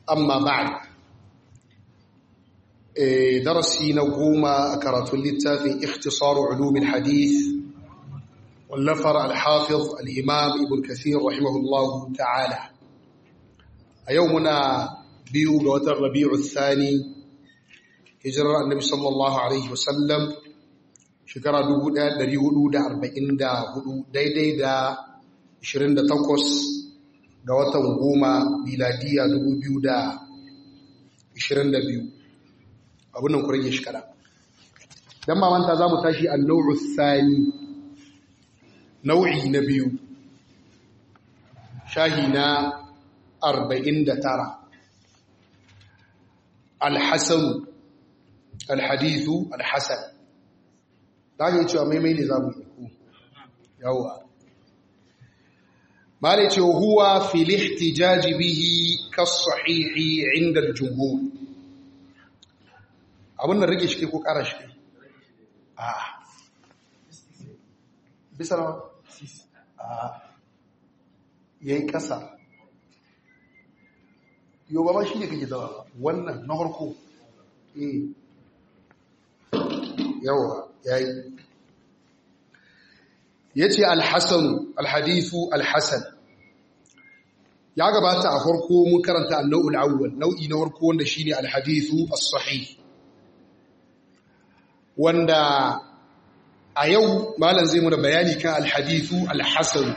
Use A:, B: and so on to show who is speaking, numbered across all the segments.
A: amma ba'd darasi na goma a karatun littafin ikhtisaru ulumin hadith wallafar al-hafiz al-imam ibn kathir rahimahullahu ta'ala a yau muna biyu ga watan rabi'u thani hijirar annabi sallallahu alaihi wasallam shekara 1444 daidai da 28 ga watan goma miladiya 2022 abin nan ku rage shi kada don mamanta za mu tashi a nau'u sani nau'i na biyu shahi na 49 alhassan alhadithu alhassan za ka yi cewa maimai ne za mu yi ku yawa ma ne ce huwa filihti jajibihi kasahihi inda jumhur abin da rage shi ko kara shi a bisa na a yayi kasa yau ba ma shi ne kake zama wannan na harko eh yawa yayi yace al-hasan al-hadithu al-hasan ya gabata a farko mun karanta an-nau'ul awwal nau'i na farko wanda shine al-hadithu as-sahih wanda a yau malam zai mu da bayani kan al-hadithu al-hasan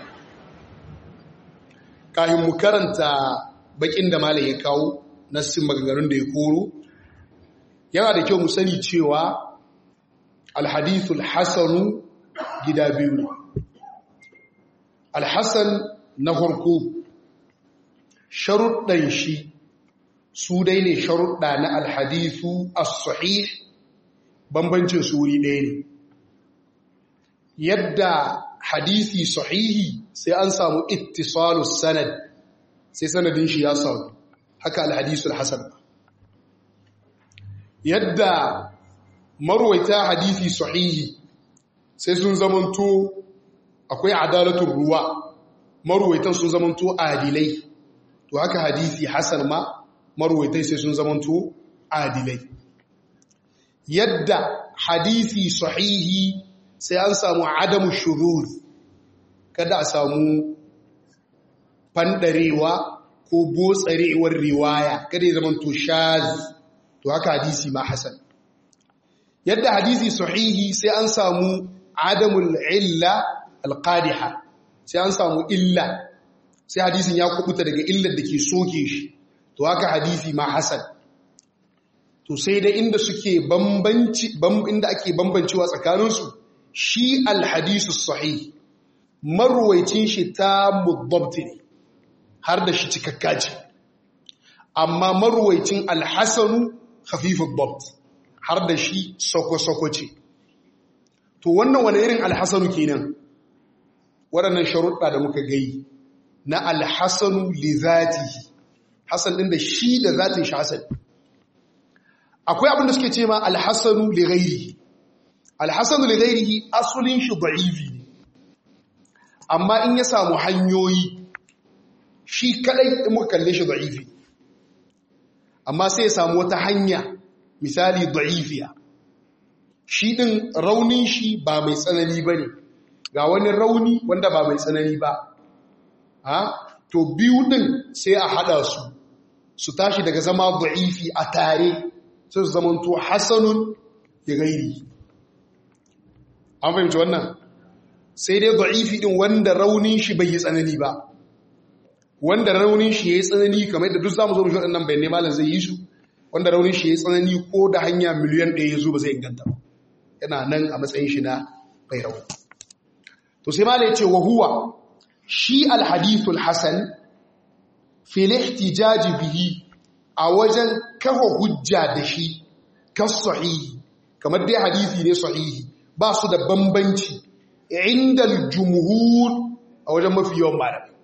A: kafin mu karanta bakin da malam ya kawo nassin maganganun da ya koro yana da kyau mu sani cewa alhadithul hasanu gida biyu ne alhassan na farko sharuɗan shi su dai ne sharuɗa na alhadithu as-sahih bambancin su wuri ɗaya ne yadda hadisi sahihi sai an samu ittisalus sanad sai sanadin shi ya samu haka alhadisul hasan yadda marwaita hadisi sahihi sai sun zamanto akwai adalatun ruwa marwaitan sun zamanto adilai to haka hadisi hasan ma marwaitai sai sun zamanto adilai yadda hadisi sahihi sai an samu adamu shuruz kada a samu fandarewa ko botsarewar riwaya kada ya zamanto shaz to haka hadisi ma hasan yadda hadisi sahihi sai an samu adamul illa alqadiha sai an samu illa sai hadisin ya kubuta daga illar da ke soke shi to haka hadisi ma hasan to sai dai inda suke bambanci inda ake bambancewa tsakaninsu shi alhadisu sahih marwaicin shi ta mudabbti ne har da shi cikakka ce amma marwaicin alhasanu khafifud dabt har da shi soko-soko ce to wannan wani irin alhassanu kenan waɗannan sharuɗa da muka gai na alhassanu li zati hassan ɗin da shi da zatin shi hassan akwai abin da suke ce ma alhassanu li ghairi alhassanu li ghairi asulin shi da'ifi ne amma in ya samu hanyoyi shi kadai in muka kalle shi da'ifi amma sai ya samu wata hanya misali da'ifiya shi ɗin raunin shi ba mai tsanani ba ne ga wani rauni wanda ba mai tsanani ba ha to biyu ɗin sai a haɗa su su tashi daga zama da'ifi a tare sai su zamanto hasanun ya gairi an fahimci wannan sai dai da'ifi ɗin wanda raunin shi bai yi tsanani ba wanda raunin shi ya yi tsanani kamar yadda duk zamu zo mu shi waɗannan bayanai malam zai yi su wanda raunin shi ya tsanani ko da hanya miliyan ɗaya ya zo ba zai inganta ba yana nan a matsayin shi na bai rauni to sai ma ce wa huwa shi alhadithul hasan fil ihtijaji bihi a wajen kafa hujja da shi kas sahihi kamar dai hadisi ne sahihi ba su da bambanci inda jumhur a wajen mafi yawan malamai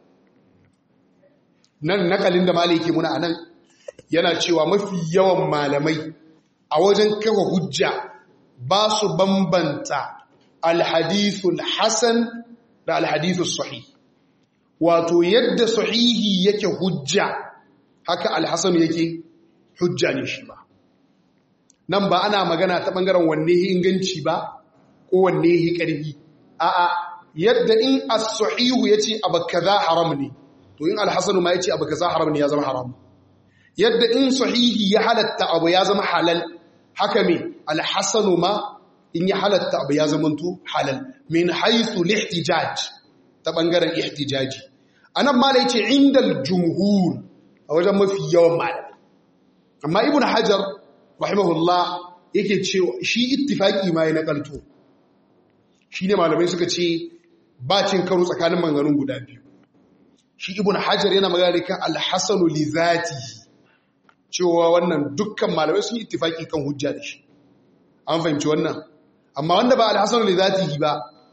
A: nan nakalin da malai ke muna anan yana cewa mafi yawan malamai a wajen kafa hujja ba su bambanta alhadithul hasan da alhadithul sahih wato yadda sahihi yake hujja haka alhassan yake hujja ne shi ba nan ba ana magana ta ɓangaren wanne inganci ba ko wanne ƙarfi a'a yadda in as-sahihu yace abu kaza haram ne to in al-hasan ma yace abu kaza haram ne ya zama haram yadda in sahihi ya halatta abu ya zama halal haka me al-hasan ma in ya halatta abu ya zama to halal min haythu al-ihtijaj ta bangaren ihtijaji anan ma da yace indal jumhur a wajen mafi yawan malamai amma ibnu hajar rahimahullah yake cewa shi ittifaqi ma ya nakalto shi ne malamai suka ce ba cin karo tsakanin manganun guda biyu shi ibn hajar yana magana kan alhassanu li zatihi cewa wannan dukkan malamai sun yi ittifaki kan hujja da shi an fahimci wannan amma wanda ba alhassanu li zatihi ba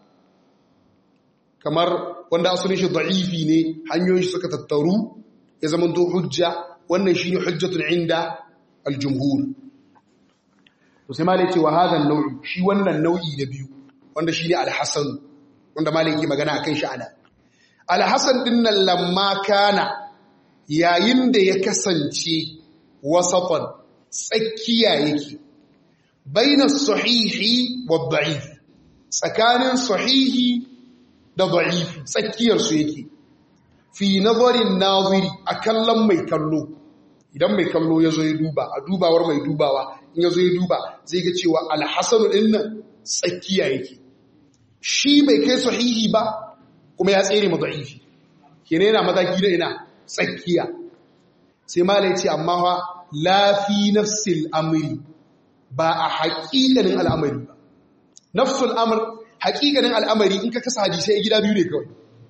A: kamar wanda asalin shi da'ifi ne hanyoyin shi suka tattaru ya zama to hujja wannan shine hujjatun inda aljumhur to sai malai ce wa hadha an-naw'i shi wannan nau'i da biyu wanda shi ne alhassan wanda maliki magana a kan sha'ana alhassan ɗin nan lamma kana yayin da ya kasance wasafan tsakiya yake bainar sahihi wa da'if tsakanin sahihi da da'if tsakiyarsu yake fi nazarin naziri a kallon mai kallo idan mai kallo ya zo ya duba a dubawar mai dubawa in ya zo ya duba zai ga cewa alhassanu ɗin nan tsakiya yake shi bai kai sahihi ba kuma ya tsere mu da'ifi kene yana mataki da ina tsakiya sai malai ce amma fa lafi nafsil amri ba a haƙiƙanin al'amari ba nafsul amr haƙiƙanin al'amari in ka kasa hadisai gida biyu ne kawai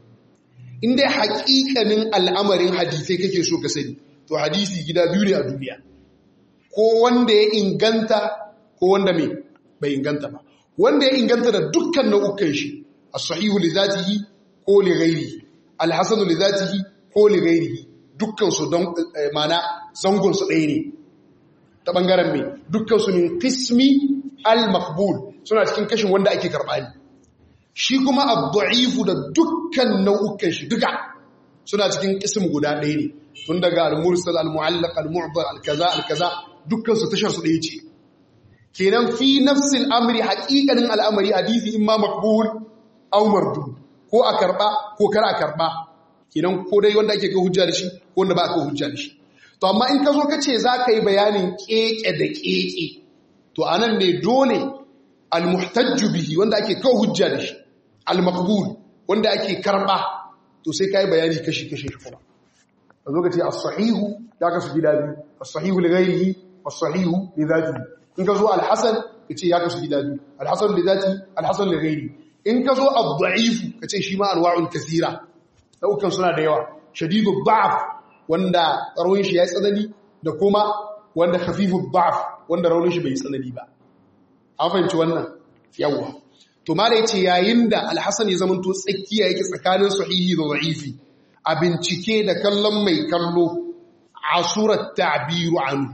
A: in dai haƙiƙanin al'amarin hadisai kake so ka sani to hadisi gida biyu ne a duniya ko wanda ya inganta ko wanda mai bai inganta ba wanda ya inganta da dukkan nau'ukan shi as-sahihu li zatihi ko li ghairihi al-hasanu li zatihi ko li ghairihi dukkan su don mana zangon su ɗaya ne ta bangaren me dukkan su min qismi al-maqbul suna cikin kashin wanda ake karba ne shi kuma ad-da'ifu da dukkan nau'ukan shi duka suna cikin qism guda ɗaya ne tun daga al-mursal al-mu'allaq al-mu'dhar al-kaza al-kaza dukkan su tashar su ɗaya ce kenan fi nafsin amri haƙiƙanin al'amari hadisi imma makbul aw mardud ko a karba ko kar a karba kenan ko dai wanda ake kai hujja da shi ko wanda ba a kai hujja da shi to amma in ka zo ka ce za ka yi bayanin keke da keke to anan ne dole almuhtajju bihi wanda ake kai hujja da shi almaqbul wanda ake karba to sai ka yi bayani kashi kashi shi kuma ka zo ka ce as-sahihu ya kasu gida biyu as-sahihu li ghairihi was-sahihu li dhatihi in ka zo alhassan ka ce ya kasu gida biyu alhassan da zati alhassan da gairi in ka zo abdu'ifu ka ce shi ma anwa'un kasira daukan suna da yawa shadidu da'af wanda raunin shi ya tsanani da kuma wanda khafifu da'af wanda raunin shi bai tsanani ba an fahimci wannan yawa to mala yace yayin da alhassan ya zamanto tsakiya yake tsakanin sahihi da da'ifi a bincike da kallon mai kallo asurat ta'biru anhu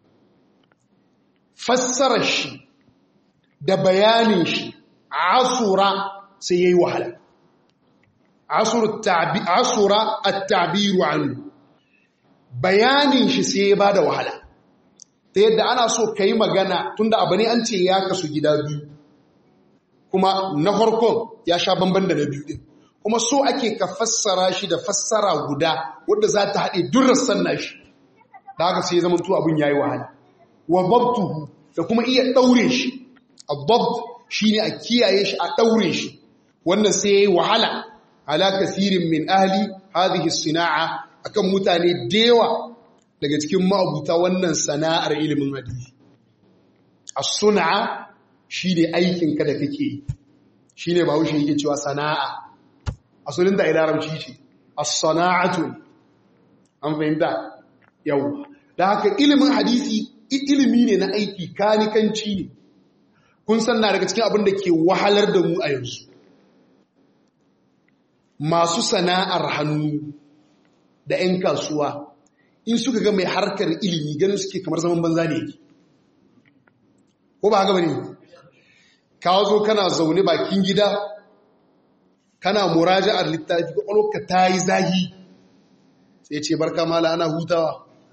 A: fassarar shi da bayanin shi asura sai yayi wahala asura at-ta'biru anhu bayanin shi sai ya bada wahala ta yadda ana so kai magana tunda abu ne an ce ya kasu gida biyu kuma na farkon ya sha bamban da na biyu din kuma so ake ka fassara shi da fassara guda wadda za ta haɗe durrassan nashi da haka sai ya zama to abin yayi wahala wa dabtuhu da kuma iya daure shi ad-dabt shine a kiyaye shi a daure shi wannan sai yayi wahala ala kathirin min ahli hadhihi as-sina'a akan mutane dewa daga cikin ma'abuta wannan sana'ar ilimin hadisi as-sun'a shine aikin ka da kake shine bahaushe yake cewa sana'a asalin da ilarabci ce as-sana'atu an fahimta yawa da haka ilimin hadisi ilimi ne na aiki kanikanci ne kun san na daga cikin abin da ke wahalar da mu a yanzu masu sana'ar hannu da 'yan kasuwa in suka ga mai harkar ilimi ganin suke kamar zaman banza ne yake ko ba haka bane ka zo kana zaune bakin gida kana muraja'ar littafi kwakwalwarka ta yi zahi sai ce barka mala ana hutawa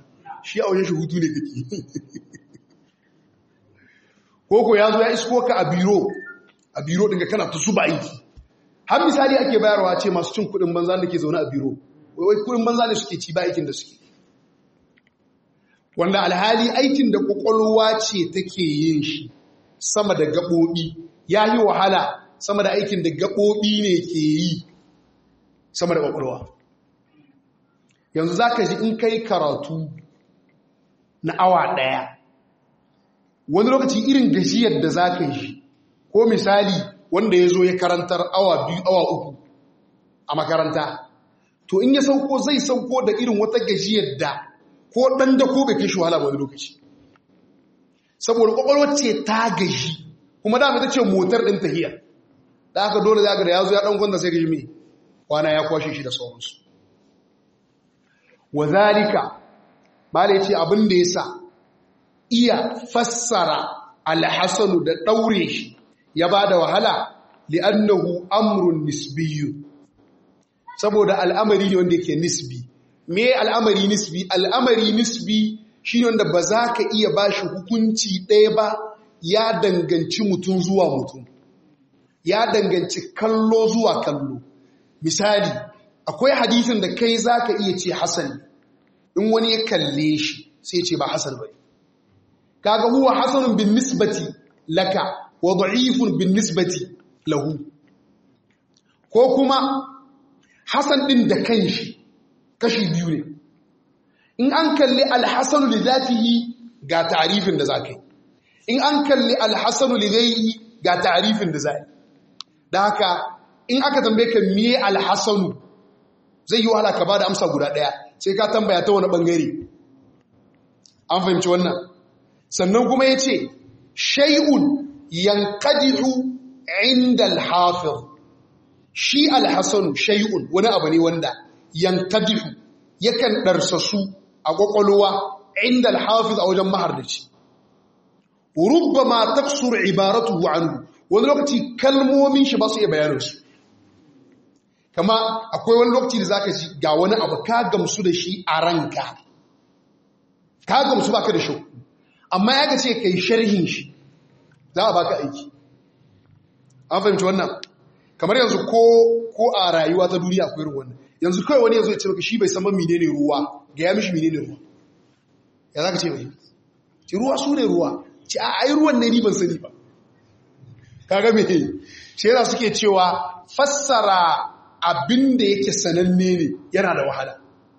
A: shi a wajen shi hutu ne kake koko ya zo ya isko ka a biro a biro ɗin kana ta zuba aiki har misali ake bayarwa ce masu cin kuɗin banza da ke zaune a biro wai kuɗin banza ne suke ci ba aikin da suke wanda alhali aikin da ƙwaƙwalwa ce take yin shi sama da gaɓoɓi ya yi wahala sama da aikin da gaɓoɓi ne ke yi sama da ƙwaƙwalwa yanzu za ka ji in kai karatu na awa ɗaya wani lokaci irin gajiyar da za ka yi ko misali wanda ya zo ya karantar awa biyu awa uku a makaranta to in ya sauko zai sauko da irin wata gajiyar da ko ɗan da ko bai kai shi wahala wani lokaci saboda ƙwaƙwalwar ce ta gaji kuma dama ta ce motar ɗin tahiyar da aka dole za da ya zo ya ɗan kwanta sai gaji mai kwana ya kwashe shi da sauransu wa zalika ba da ya ce abin da ya sa iya fassara alhassanu da ɗaure shi ya ba da wahala li'annahu amrun nisbiyu saboda al'amari ne wanda yake nisbi me al'amari nisbi al'amari nisbi shi ne wanda ba za ka iya ba shi hukunci ɗaya ba ya danganci mutum zuwa mutum ya danganci kallo zuwa kallo misali akwai hadisin da kai za ka iya ce hasan in wani ya kalle shi sai ce ba hasan ba kaga huwa hasanun bin nisbati laka wa da'ifun bin nisbati lahu ko kuma hasan din da kanshi kashi biyu ne in an kalli alhassanu li zatihi ga ta'rifin da zaka yi in an kalli alhassanu li ghayri ga ta'rifin da zai da haka in aka tambaye ka miye alhassanu zai yi wahala ka bada amsa guda daya sai ka tambaya ta wani bangare an fahimci wannan sannan kuma yace shay'un yanqadihu inda alhafiz shi alhassanu shay'un wani abu ne wanda yankadihu yakan ɗarsasu a ƙwaƙwalwa inda alhafiz a wajen mahardaci rubba ma taksur ibaratu anhu wani lokaci kalmomin shi ba su iya bayanansu kama akwai wani lokaci da zaka ji ga wani abu ka gamsu da shi a ranka ka gamsu baka da shi amma ya ga ce kai sharhin shi za a baka aiki an fahimci wannan kamar yanzu ko a rayuwa ta duniya akwai irin wannan yanzu kawai wani yanzu ya ce maka shi bai san menene ruwa ga ya mishi menene ruwa ya za ka ce mai ci ruwa su ne ruwa ci a ai ruwan ne ni ban sani ba kaga me shi yana suke cewa fassara abin da yake sananne ne yana da wahala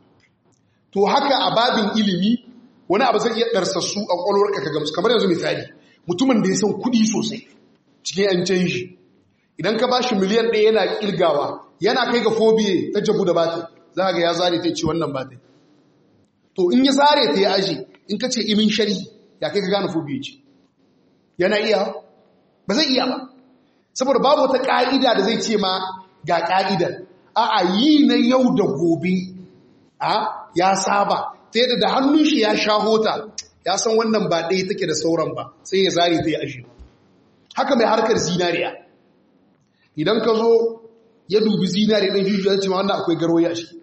A: to haka a babin ilimi wani abu zai iya ɗarsassu a ƙwaƙwalwarka ka gamsu kamar yanzu misali mutumin da ya san kuɗi sosai cikin 'yan canji idan ka ba shi miliyan ɗaya yana ƙirgawa yana kai ga fobiye ta jabu da bata za ga ya zare ta ce wannan bata to in ya zare ta ya aji in ka ce imin shari ya kai ka gane fobiye ce yana iya ba zai iya ba saboda babu wata ƙa'ida da zai ce ma ga ƙa'idar a yi na yau da gobe a ya saba ta yadda da hannun shi ya sha hota ya san wannan ba ɗaya take da sauran ba sai ya zare ta ya aji haka mai harkar zinariya idan ka zo ya dubi zinari ɗin jujjuwa ya ce ma wannan akwai garwaye a shi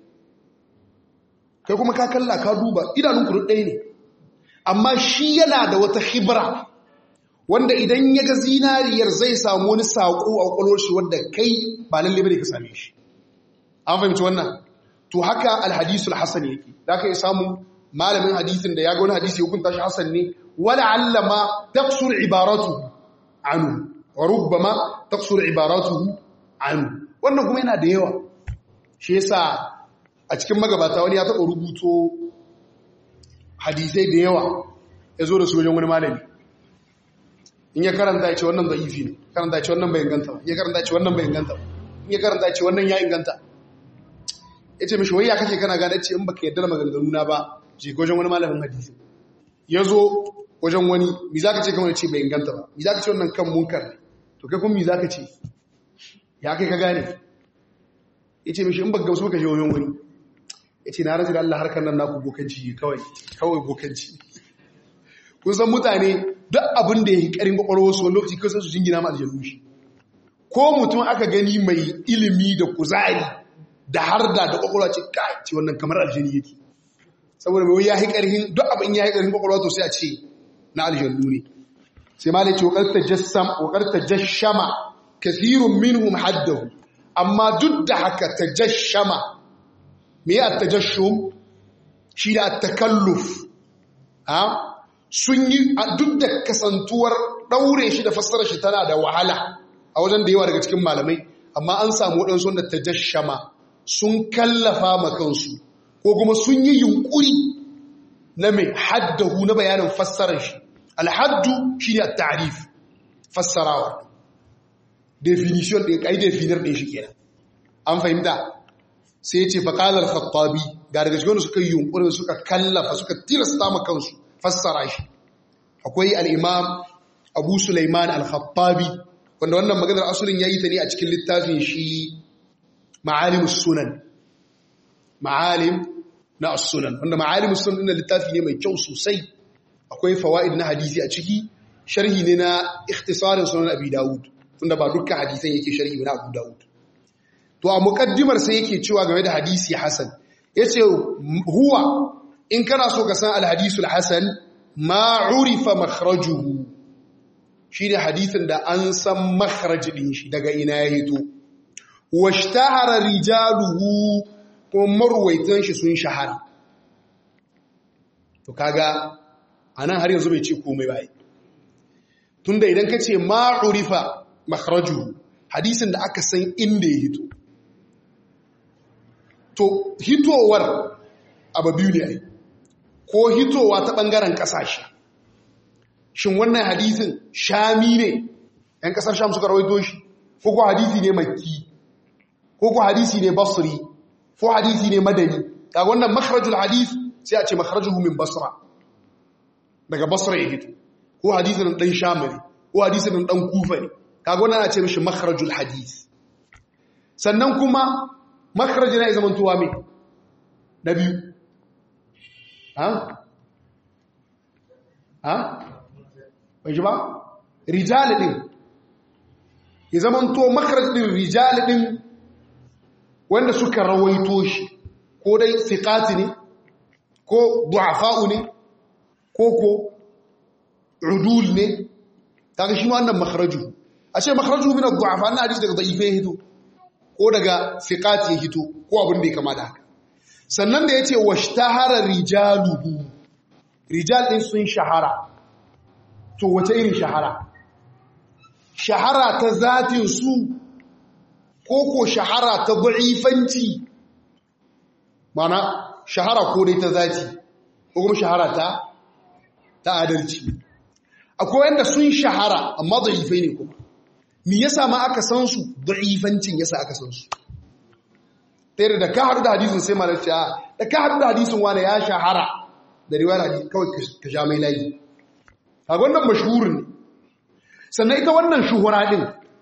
A: kai kuma ka kalla ka duba idanun kuru ɗaya ne amma shi yana da wata hibra wanda idan ya ga zinariyar zai samu wani saƙo a ƙwaƙwalwar shi wanda kai ba lalle bane ka same shi an fahimci wannan to haka alhadisul hasan yake da ka yi samun malamin hadisin da ya ga wani hadisi ya hukunta shi hasan ne wala allama taqsur ibaratu anu wa rubbama taqsur ibaratuhu anu wannan kuma yana da yawa shi yasa a cikin magabata wani ya taɓa rubuto hadisai da yawa ya zo da su wajen wani malami in ya karanta ya ce wannan za'ifi ne karanta ya ce wannan bai inganta ba ya karanta ya ce wannan bai inganta ba in ya karanta ya ce wannan ya inganta ya ce mishi wai ya kake kana gane ce in baka yadda da maganganu na ba je wajen wani malamin hadisi ya zo wajen wani mi za ka ce kamar ce bai inganta ba mi za ka ce wannan kan munkar ne to kai kuma mi za ka ce ya kai ka gane ya ce mishi in baka gamsu ka je wajen wani ya ce na rasa da Allah harkar nan naku bokanci kawai kawai bokanci kun san mutane duk abin da ya yi ƙarin ƙwaƙwarwa su wani lokaci kawai su jingina ma aljanu shi ko mutum aka gani mai ilimi da kuzari da har da da ƙwaƙwarwa ce kai ce wannan kamar aljani yake saboda mai ya yi ƙarhin duk abin ya yi ƙarhin kwakwalwa to sai a ce na aljannu ne sai ma da ce wakar tajashama kathirun minhum haddahu amma duk da haka tajashama me ya tajashum shi da takalluf ha sun yi duk da kasantuwar daure shi da fassara shi tana da wahala a wajen da yawa daga cikin malamai amma an samu waɗansu wanda tajashama sun kallafa ma kansu ko kuma sun yi yunkuri na mai haddahu na bayanin fassarar shi alhaddu shi ne a tarif fassarawa definition ɗin ƙai definir ɗin shi kenan an fahimta sai ya ce faƙalar khattabi ga daga cikin suka yi yunkurin suka kallafa suka tilasta ma kansu fassara shi akwai al'imam abu sulaiman al-khattabi wanda wannan maganar asulin ya yi ta ne a cikin littafin shi ma'alim sunan ma'alim na sunan wanda ma'alim sunan ɗin littafi ne mai kyau sosai akwai fawaid na hadisi a ciki sharhi ne na ikhtisarin sunan abi dawud tunda ba dukkan hadisan yake sharhi na abu dawud to a muqaddimar sai yake cewa game da hadisi hasan yace huwa in kana so ka san al-hadisul hasan ma urifa makhrajuhu shine hadisin da an san makhraj din shi daga ina ya hito washtahara rijaluhu ko marwaitan shi sun shahara to kaga anan har yanzu bai ce komai ba tunda idan ka ce ma'urifa makharaju hadisin da aka san inda ya hito to hitowar abu biyu ne ai ko hitowa ta bangaren kasashe shin wannan hadisin shami ne yan kasar sham suka rawaito shi ko ko hadisi ne makki ko ko hadisi ne basri ko hadisi ne madani kaga wannan makharajul hadith sai a ce makharajuhu min basra daga basra ya hito ko hadisin dan sham ne ko hadisin dan kufa ne kaga wannan ana ce mishi makharajul hadith sannan kuma makharajin ya zaman tuwa me na biyu ha ha bai ji ba rijal din ya zaman to makharaj din rijal din wanda suka rawaito shi ko dai siqati ne ko du'afa'u ne ko ko udul ne kaga shi wannan makharaju ashe makharaju min ad-du'afa na hadisi daga da'ife hito ko daga siqati ya hito ko abin da ya kama da haka sannan da yace washtahara rijaluhu rijal din sun shahara to wace irin shahara shahara ta zatin su ko ko shahara ta da'ifanci mana shahara ko dai ta zati ko kuma shahara ta ta adalci akwai wanda sun shahara amma da'ifai ne kuma me yasa ma aka san su da'ifancin yasa aka san su tare da ka haɗu da hadisin sai malar ce da ka haɗu da hadisin wani ya shahara da riwayar hadisi kawai ka sha mai layi a wannan mashhurin ne sannan ita wannan shuhura din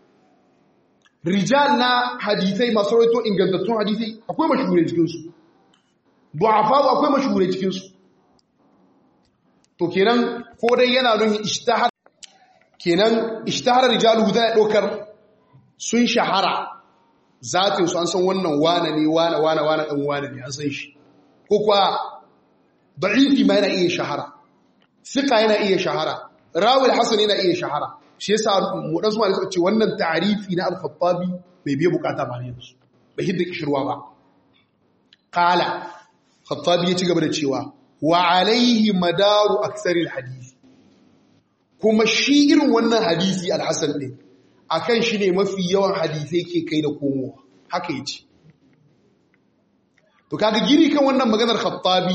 A: rijal na hadisai masu rawaito ingantattun hadisai akwai mashhurai cikinsu du'afa akwai mashhurai cikinsu to kenan ko dai yana nuni ishtahar kenan ishtahar rijalu da dokar sun shahara zatin su an san wannan wane ne wane wane wane dan wane ne an san shi ko kuwa da'ifi ma yana iya shahara sika yana iya shahara rawi al-hasan yana iya shahara shi yasa mu dan suwa suka ce wannan ta'rifi na al-khattabi bai biye bukata ba ne yanzu bai hidda kishirwa ba qala khattabi ya ci gaba da cewa wa alaihi madaru aksaril hadisi kuma shi irin wannan hadisi al-hasan din akan shi ne mafi yawan hadisai ke kai da komowa haka yace to kaga giri kan wannan maganar khattabi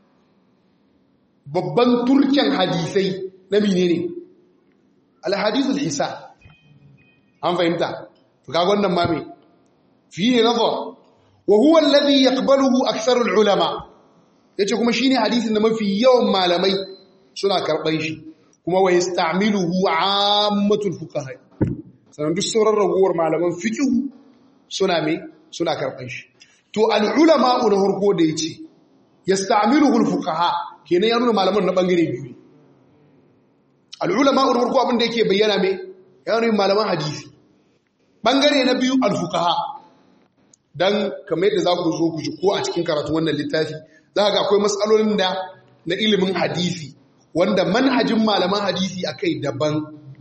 A: babban turken hadisai na menene al-hadithul hisan an fahimta to kaga wannan ma me fihi nazar wa huwa alladhi yaqbaluhu aktharul ulama yace kuma shine hadisin da mafi yawan malamai suna karban shi kuma wa yasta'miluhu 'ammatul fuqaha sanan duk sauran ragowar malaman fiqh suna me suna karban shi to al ulama na harko da yace yasta'miluhu al fuqaha kenan ya nuna malaman na bangare biyu al ulama na harko abin da yake bayyana me ya nuna malaman hadisi bangare na biyu al fuqaha dan kamar yadda za ku zo ku ji ko a cikin karatu wannan littafi za ga akwai matsalolin da na ilimin hadisi wanda manhajin malaman hadisi akai daban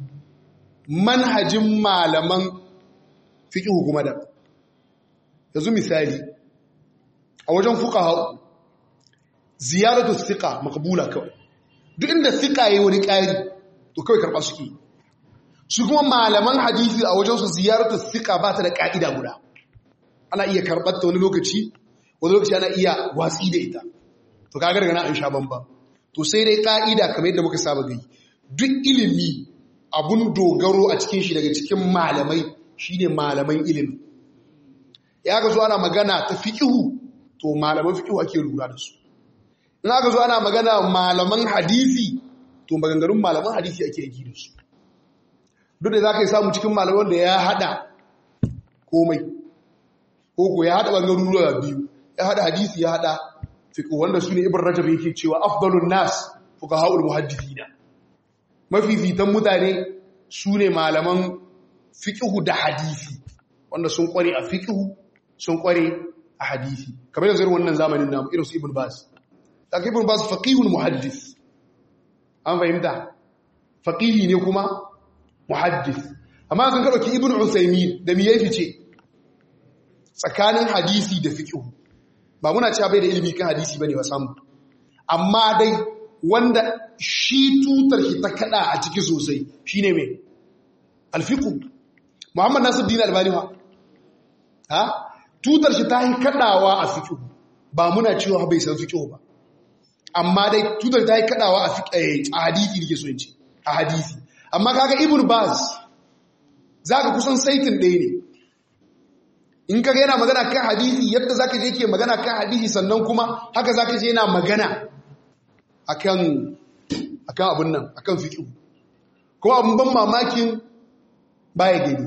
A: manhajin malaman fiqh kuma da yanzu misali a wajen fuqaha ziyaratu thiqa maqbula kawai duk inda thiqa yayi wani ƙari to kawai karba suke su kuma malaman hadisi a wajen su ziyaratu thiqa ba ta da ka'ida guda ana iya karbar ta wani lokaci wani lokaci ana iya watsi da ita to kaga daga nan an sha bamba to sai dai ka'ida kamar yadda muka saba gai duk ilimi abun dogaro a cikin shi daga cikin malamai shine malaman ilimi ya ga zo ana magana ta fiqhu to malaman fiqhu ake lura da su in aka zo ana magana malaman hadisi to maganganun malaman hadisi ake yi da su duk da zaka yi samu cikin malaman da ya hada komai ko ko ya hada bangaruruwa biyu ya hada hadisi ya hada fiqh wanda sune ibn rajab yake cewa afdalun nas fuqahaul muhaddithina mafifitan mutane sune malaman fiqh da hadisi wanda sun kware a fiqh sun kware a hadisi kamar yanzu wannan zamanin namu irin su ibn bas daga ibn bas faqihul muhaddis an fahimta faqihi ne kuma muhaddis amma kan ka dauki ibn usaymin da me yafi ce tsakanin hadisi da fiqh ba muna cewa bai da ilimi kan hadisi bane ba samu amma dai wanda shi tutar shi ta kada a ciki sosai shine me alfiqh muhammad nasiruddin albani ha ha tutar shi ta yi kadawa a fiqh ba muna cewa bai san fiqh ba amma dai tutar ta yi kadawa a fiqh a hadisi dake so in ce a hadisi amma kaga ibn baz zaka kusan saitin ɗaya ne in kaga yana magana kan hadisi yadda zaka je ke magana kan hadisi sannan kuma haka zaka je yana magana akan akan abun nan akan fiqh kuma abun ban mamakin baya gani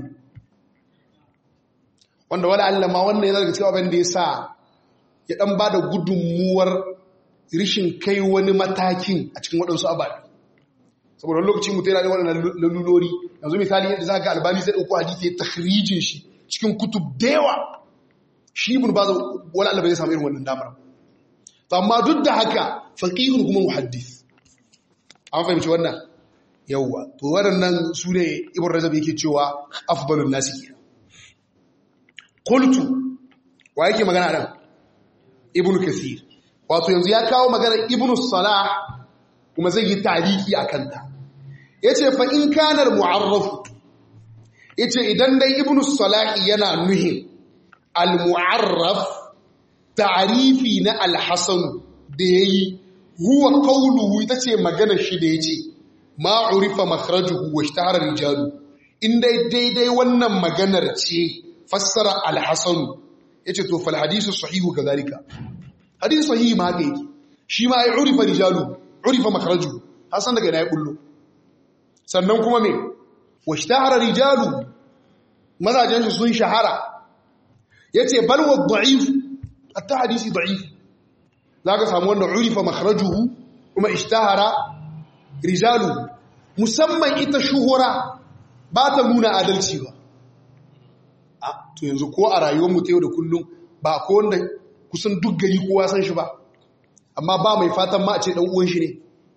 A: wanda wala Allah ma wannan yana daga cikin abin da yasa ya dan bada gudunmuwar rishin kai wani matakin a cikin waɗansu ababe saboda lokaci mutum yana da waɗannan lalulori yanzu misali yadda za ga albani zai ɗauko hadisi ya takhrijin shi cikin kutub da yawa shi ibn baz wala Allah bai samu irin wannan damar to amma duk da haka faqihun kuma muhaddis an fahimci wannan yawa to waɗannan su ne ibn rajab yake cewa afdalun nasi kenan qultu wa yake magana nan ibn kasir wato yanzu ya kawo magana ibn salah kuma zai yi tariki akan ta yace fa in kana mu'arraf yace idan dai ibn salah yana nuhin al-mu'arraf ta'rifi na al-hasan da yayi huwa qawluhu itace magana shi da yace ma urifa makhrajuhu wa ishtahara rijalu in dai daidai wannan maganar ce fassara al-hasan yace to fal hadithu sahihu kadhalika hadisi sahihi ma haka yake shi ma ai urifa rijalu urifa makhrajuhu hasan daga ina ya bullo sannan kuma me washtahara rijalu mazajen su sun shahara yace bal wa da'if hatta hadisi da'if zaka samu wanda urifa makhrajuhu kuma ishtahara rijalu musamman ita shuhura ba ta nuna adalci ba a to yanzu ko a rayuwar mu ta yau da kullum ba ko wanda kusan duk gari kowa san shi ba amma ba mai fatan ma a ce dan uwan shi ne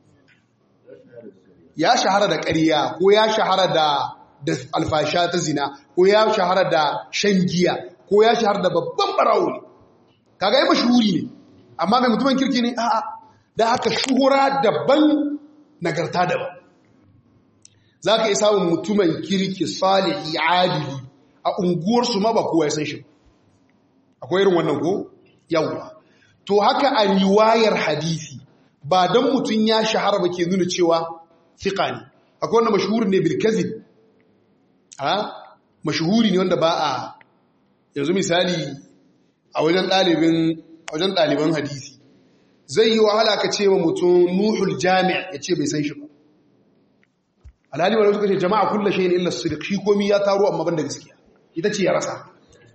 A: ya shahara da ƙarya ko ya shahara da da alfasha ta zina ko ya shahara da shan giya ko ya shahara da babban barawo ne kaga yi mashhuri ne amma mai mutumin kirki ne a'a da haka shuhura daban nagarta daban za ka yi samun mutumin kirki salihi adili a unguwarsu ma ba kowa ya san shi akwai irin wannan ko yawwa to haka a riwayar hadisi ba don mutum ya shahara ba ke nuna cewa fiƙa ne akwai wanda mashuhuri ne bilkazin ha mashuhuri ne wanda ba a yanzu misali a wajen ɗalibin wajen ɗaliban hadisi zai yi wahala ka ce wa mutum nuhul jami'a ya ce bai san shi ba alhali wani suka ce jama'a kulla shi ne illa sidik shi komi ya taro amma ban da gaskiya ita ce ya rasa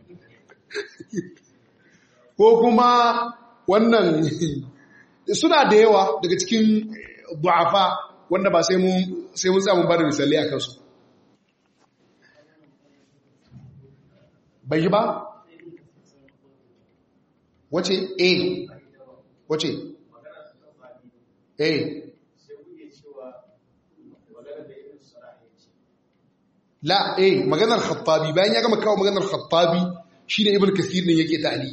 A: ko kuma wannan suna da yawa daga cikin du'afa wanda ba sai mun sai mun samu bada misali a kansu bai yi ba wace a wace eh la eh maganar khattabi bayan ya gama kawo maganar khattabi shine ibn kathir din yake ta'ali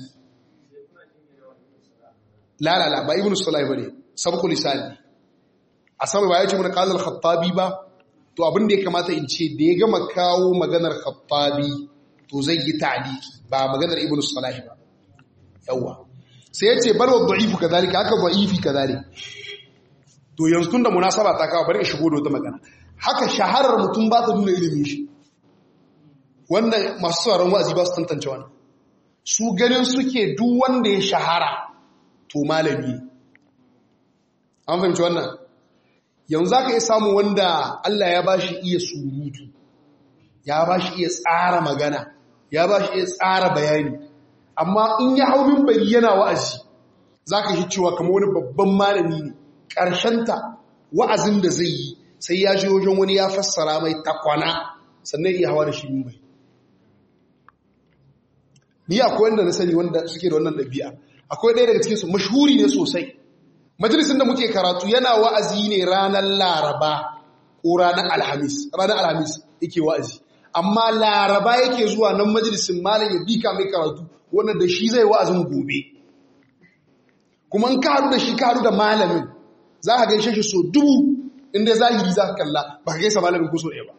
A: la la la ba ibn salah bane sabqu lisan a sama ba yace mun qala al-khattabi ba to abin da ya kamata in ce da ya gama kawo maganar khattabi to zai yi ta'liki ba maganar ibn salah ba yawa sai yace bal wa da'ifu kadhalika haka da'ifi kadhalika to yanzu tunda munasaba ta kawo bari in shigo da wata magana haka shaharar mutum ba ta nuna ilimin shi wannan masu sauran wa'azi ba su tantance wannan su ganin suke duk wanda ya shahara to malami an fahimci wannan yanzu za ka iya samun wanda Allah ya ba shi iya surutu ya ba shi iya tsara magana ya ba shi iya tsara bayani amma in ya hau mimbari yana wa'azi za ka shi cewa kama wani babban malami ne ƙarshenta wa'azin da zai yi sai ya ji wajen wani ya fassara mai takwana sannan iya hawa da shi mumbai ni akwai wanda na sani wanda suke da wannan ɗabi'a akwai ɗaya daga cikinsu mashhuri ne sosai majalisun da muke karatu yana wa'azi ne ranar laraba ko ranar alhamis ranar alhamis yake wa'azi amma laraba yake zuwa nan majalisun malam ya bika mai karatu wanda da shi zai wa'azin gobe kuma in ka haɗu da shi ka haɗu da malamin za ka gaishe shi so dubu inda zahiri za ka kalla ba ka gaisa malamin kuso ɗaya ba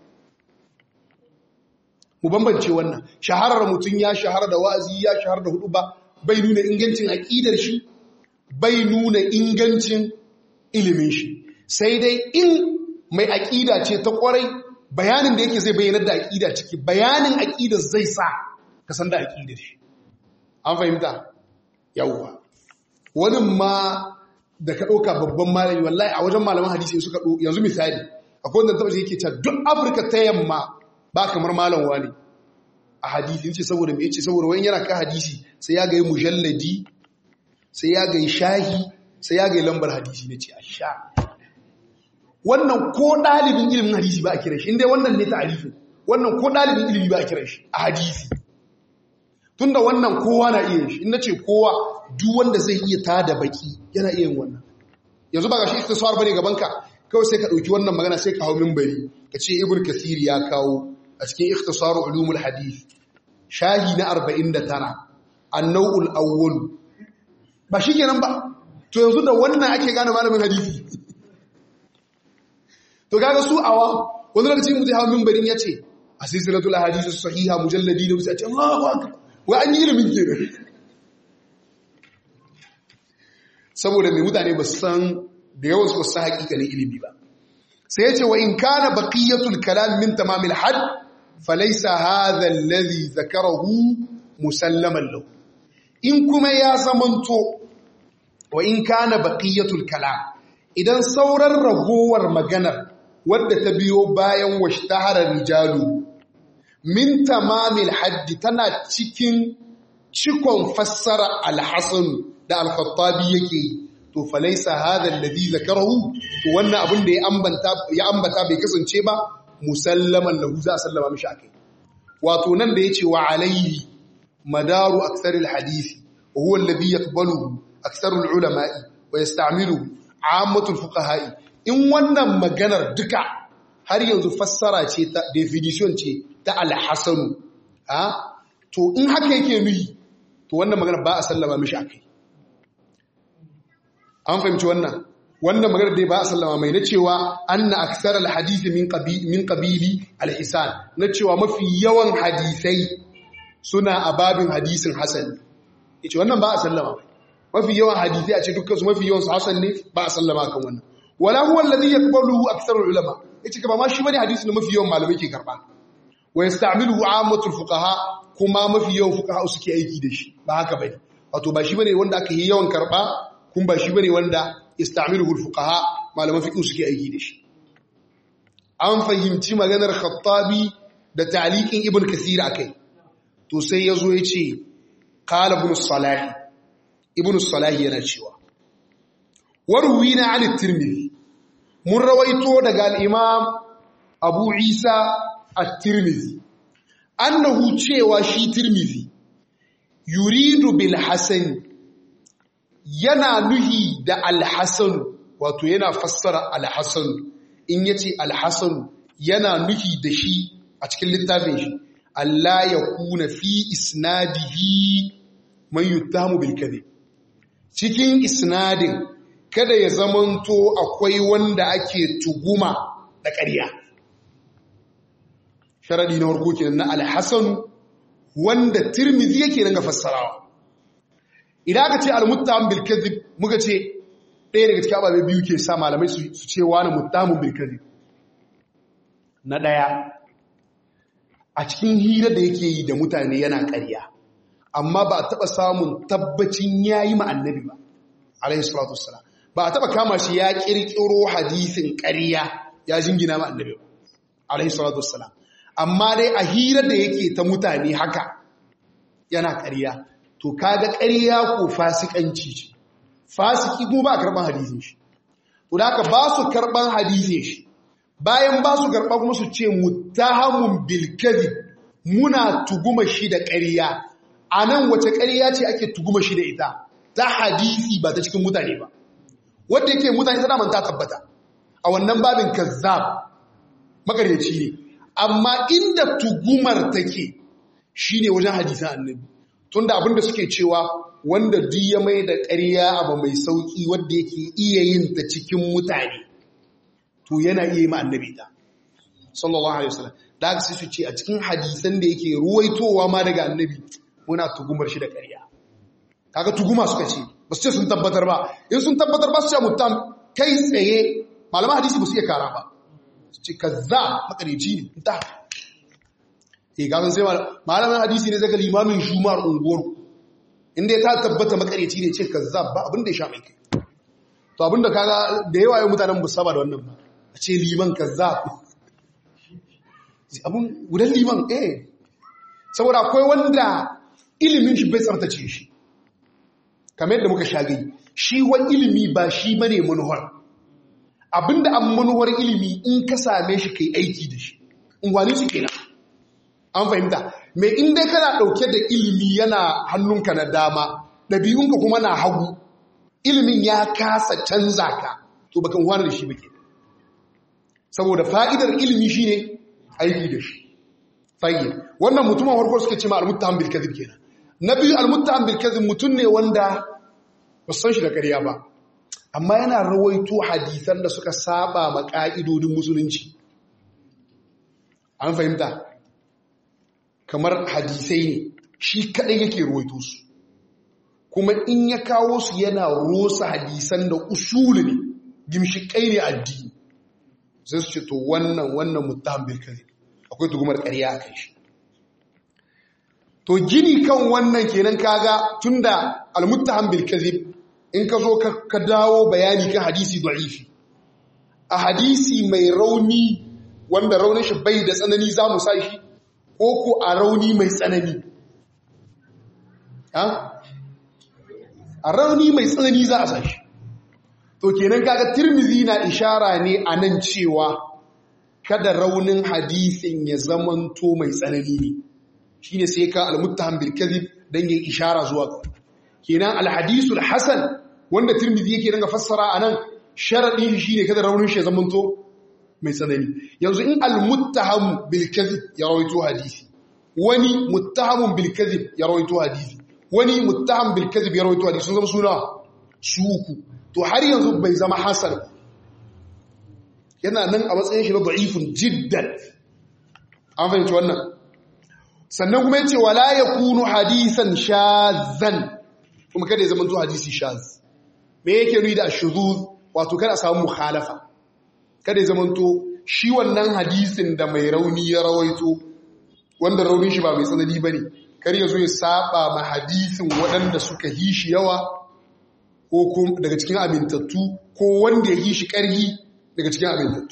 A: mu bambance wannan shaharar mutum ya shahara da wa'azi ya shahara da hudu ba bai nuna ingancin aƙidar shi bai nuna ingancin ilimin shi sai dai in mai aƙida ce ta ƙwarai bayanin da yake zai bayyanar da aƙida ciki bayanin aƙidar zai sa ka san da aƙidar shi an fahimta yawwa wani ma da ka ɗauka babban malami wallahi a wajen malaman hadisi suka ɗo yanzu misali akwai wanda taɓa yake cewa duk afirka ta yamma ba kamar malam wani a hadisi ce saboda mai ce saboda wani yana ka hadisi sai ya gai mujalladi sai ya gai shahi sai ya gai lambar hadisi na ce a sha wannan ko ɗalibin ilimin hadisi ba a kira shi inda wannan ne ta'arifin wannan ko ɗalibin ilimi ba a kira shi a hadisi tunda wannan kowa na iya shi in ce kowa duk wanda zai iya tada baki yana iya yin wannan yanzu ba ga shi ikhtisar bane gaban ka kawai sai ka dauki wannan magana sai ka hawo minbari ka ce ibnu kasir ya kawo a cikin ikhtisar ulumul hadith shahi na 49 an-naw'ul awwal ba shikenan ba to yanzu da wannan ake gane malamin hadisi to kaga su awa wani lokaci mutum hawo minbarin yace a silsilatul ahadith sahiha mujalladi da sai ce Allahu akbar wa an yi ilimin kenan saboda mai mutane ba san da yawan su san hakikanin ilimi ba sai ya ce wa in kana baqiyatul kalam min tamamil had falaysa hadha alladhi zakarahu musallaman lahu in kuma ya zamanto wa in kana baqiyatul kalam idan sauran ragowar maganar wadda ta biyo bayan washtahara rijalu min tamamil haddi tana cikin cikon fassara alhassan da alkhattabi yake yi to falaisa hadha alladhi zakarahu to wannan abin da ya ambata ya ambata bai kasance ba musallaman lahu za sallama mishi akai wato nan da yace wa alayhi madaru akthar alhadisi wa huwa alladhi yaqbaluhu akthar alulama'i wa yasta'miluhu 'ammatul fuqaha'i in wannan maganar duka har yanzu fassara ce ta definition ce ta alhassanu ha to in haka yake nuyi to wannan magana ba a sallama mishi akai an fahimci wannan wannan magana dai ba a sallama mai na cewa anna aksar alhadisi min qabili min qabili alhisan na cewa mafi yawan hadisai suna a babin hadisin hasan yace wannan ba a sallama mafi yawan hadisai a ce dukkan su mafi yawan su hasan ne ba a sallama kan wannan wala huwa alladhi yaqbaluhu aksar ulama yace ba ma shi bane hadisi da mafi yawan malamai ke karba wa yasta'miluhu 'ammatul fuqaha kuma mafi yawan fuqaha suke aiki da shi ba haka bane wato ba shi bane wanda aka yi yawan karba kun ba shi bane wanda istamiluhu fuqaha malaman fiqh suke aiki da shi an fahimci maganar khattabi da ta'liqin ibn kathir akai to sai yazo yace qala ibn salah ibn salah yana cewa warwina an at-tirmidhi mun rawaito daga al-imam abu isa at-tirmidhi annahu cewa shi tirmidhi yuridu bil hasan yana nuhi da alhassan wato yana fassara alhassan in yace alhassan yana nuhi da shi a cikin littafin shi Allah ya kuna fi isnadihi man yuttamu bil kadhib cikin isnadin kada ya zamanto akwai wanda ake tuguma da ƙarya sharadi na farko kenan na al-hasan wanda tirmidhi yake nan ga fassarawa idan aka ce al-muttaham bil kadhib muka ce ɗaya daga cikin ababe biyu ke sa malamai su ce wani muttahamun bil kadhib na ɗaya a cikin hira da yake yi da mutane yana ƙarya amma ba a taɓa samun tabbacin ya yi ma'annabi ba alayhi salatu wassalam ba a taɓa kama shi ya ƙirƙiro hadisin ƙarya ya jingina ma'annabi ba alayhi salatu wassalam amma dai a hira da yake ta mutane haka yana ƙarya to kaga ƙarya ko fasikanci ce fasiki kuma ba a karɓar hadisin shi to da haka ba su karɓar hadisin shi bayan ba su karɓa kuma su ce mutahamun bilkazib muna tuguma shi da ƙarya a nan wace ƙarya ce ake tuguma shi da ita ta hadisi ba ta cikin mutane ba wadda yake mutane tana manta tabbata a wannan babin kazzab makaryaci ne amma inda tugumar take shine wajen hadisan annabi tunda abinda suke cewa wanda duk ya mai da ƙarya abu mai sauki wadda yake iya yin ta cikin mutane to yana iya yi ma annabi ta sallallahu alaihi wasallam da aka sai su ce a cikin hadisan da yake ruwaitowa ma daga annabi muna tugumar shi da ƙarya kaga tuguma suka ce ba su ce sun tabbatar ba in sun tabbatar ba su ce mutam kai tsaye malaman hadisi ba su iya kara ba su ce kaza makarici ne ta eh ga sai malaman hadisi ne zaka limamin shumar unguwar inda ya ta tabbata makarici ne ce kaza ba abin da ya sha mai kai to abin da kaga da yawa yau mutanen musaba da wannan ba a ce liman kaza abin gudan liman eh saboda akwai wanda ilimin shi bai tsartace shi kamar yadda muka shagayi shi wa ilimi ba shi bane manuwar abinda an manuwar ilimi in ka same shi kai aiki da shi in wani su kenan an fahimta mai inda kana dauke da ilimi yana hannunka na dama ɗabi'unka kuma na hagu ilimin ya kasa canza ka to bakan wani da shi bake saboda fa'idar ilimi shine aiki da shi fayyid wannan mutumin farko suke ce ma al-muttaham bil kadhib kenan na biyu al-muttaham bil kadhib mutun ne wanda ba san shi da ƙarya ba amma yana rawaito hadisan da suka saba ma ka'idodin musulunci an fahimta kamar hadisai ne shi kadai yake rawaito su kuma in ya kawo su yana rosa hadisan da usuli ne gimshikai ne addini sai su ce to wannan wannan muttaham bil kadhib akwai tugumar ƙarya a kan shi to gini kan wannan kenan kaga tunda almuttaham bil kadhib in ka zo ka dawo bayani kan hadisi da'ifi a hadisi mai rauni wanda raunin shi bai da tsanani za mu sa shi ko ko a rauni mai tsanani a rauni mai tsanani za a sa shi to kenan kaga tirmizi na ishara ne a nan cewa kada raunin hadisin ya zamanto mai tsanani ne shi ne sai ka almuttaham bil kadhib dan yin ishara zuwa ga kenan alhadisul hasan wanda tirmidhi yake ranga fassara anan sharadin shi shine kada raunin shi ya zamanto mai tsanani yanzu in almuttaham bil kadhib ya rawaito hadisi wani muttahamun bil kadhib ya rawaito hadisi wani muttaham bil kadhib ya rawaito hadisi sun zama suna su uku to har yanzu bai zama hasan yana nan a matsayin shi na da'ifun jiddan an fahimci wannan sannan kuma yace wala yakunu hadisan shazan kuma kada ya zama to hadisi shaz me yake nuni da ashuzuz wato kada a samu mukhalafa kada ya zama to shi wannan hadisin da mai rauni ya rawaito wanda raunin shi ba mai tsanani bane kar ya zo ya saba ma hadisin waɗanda suka yi shi yawa ko daga cikin amintattu ko wanda ya yi shi ƙarhi daga cikin amintattu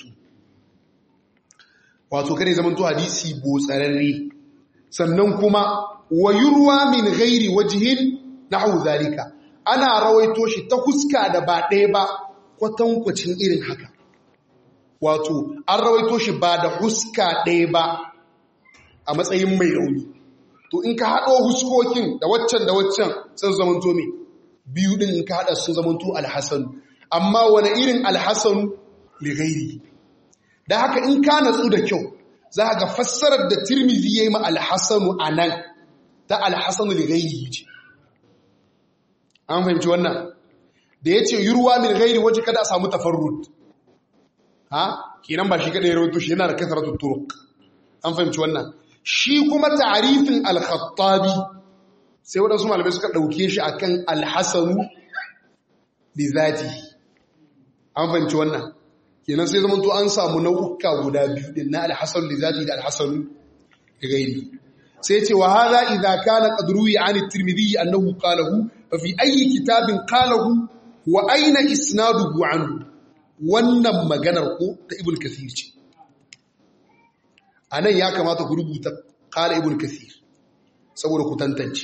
A: wato kare zaman to hadisi botsararre sannan kuma wayurwa min ghairi wajhin nahwu zalika ana rawaito shi ta huska da ba ɗaya ba kwatankwacin irin haka wato an rawaito shi ba da huska ɗaya ba a matsayin mai rauni to in ka haɗo huskokin da waccan da waccan sun zaman to me biyu din in ka hada sun zamanto alhasan amma wani irin alhasan li ghairi da haka in ka natsu da kyau za ga fassarar da tirmidhi yayi ma alhasanu anan ta alhasanu li ghairi ce an fahimci wannan da yace yurwa min ghairi waje kada a samu tafarrud ha kenan ba shi kada ya rawaito shi yana da kasratu turuq an fahimci wannan shi kuma ta'rifin al-khattabi sai waɗansu malamai suka ɗauke shi akan al-hasanu bi zati an fahimci wannan kenan sai zamanto an samu nau'uka guda biyu din na al-hasan li zati da al-hasan li ghairi sai ce wa hadha idha kana qad ruwiya an at-tirmidhi annahu qalahu fa fi ayyi kitabin qalahu wa ayna isnaduhu anhu wannan maganar ko ta ibn kathir ce anan ya kamata ku rubuta qala ibn kathir saboda ku tantance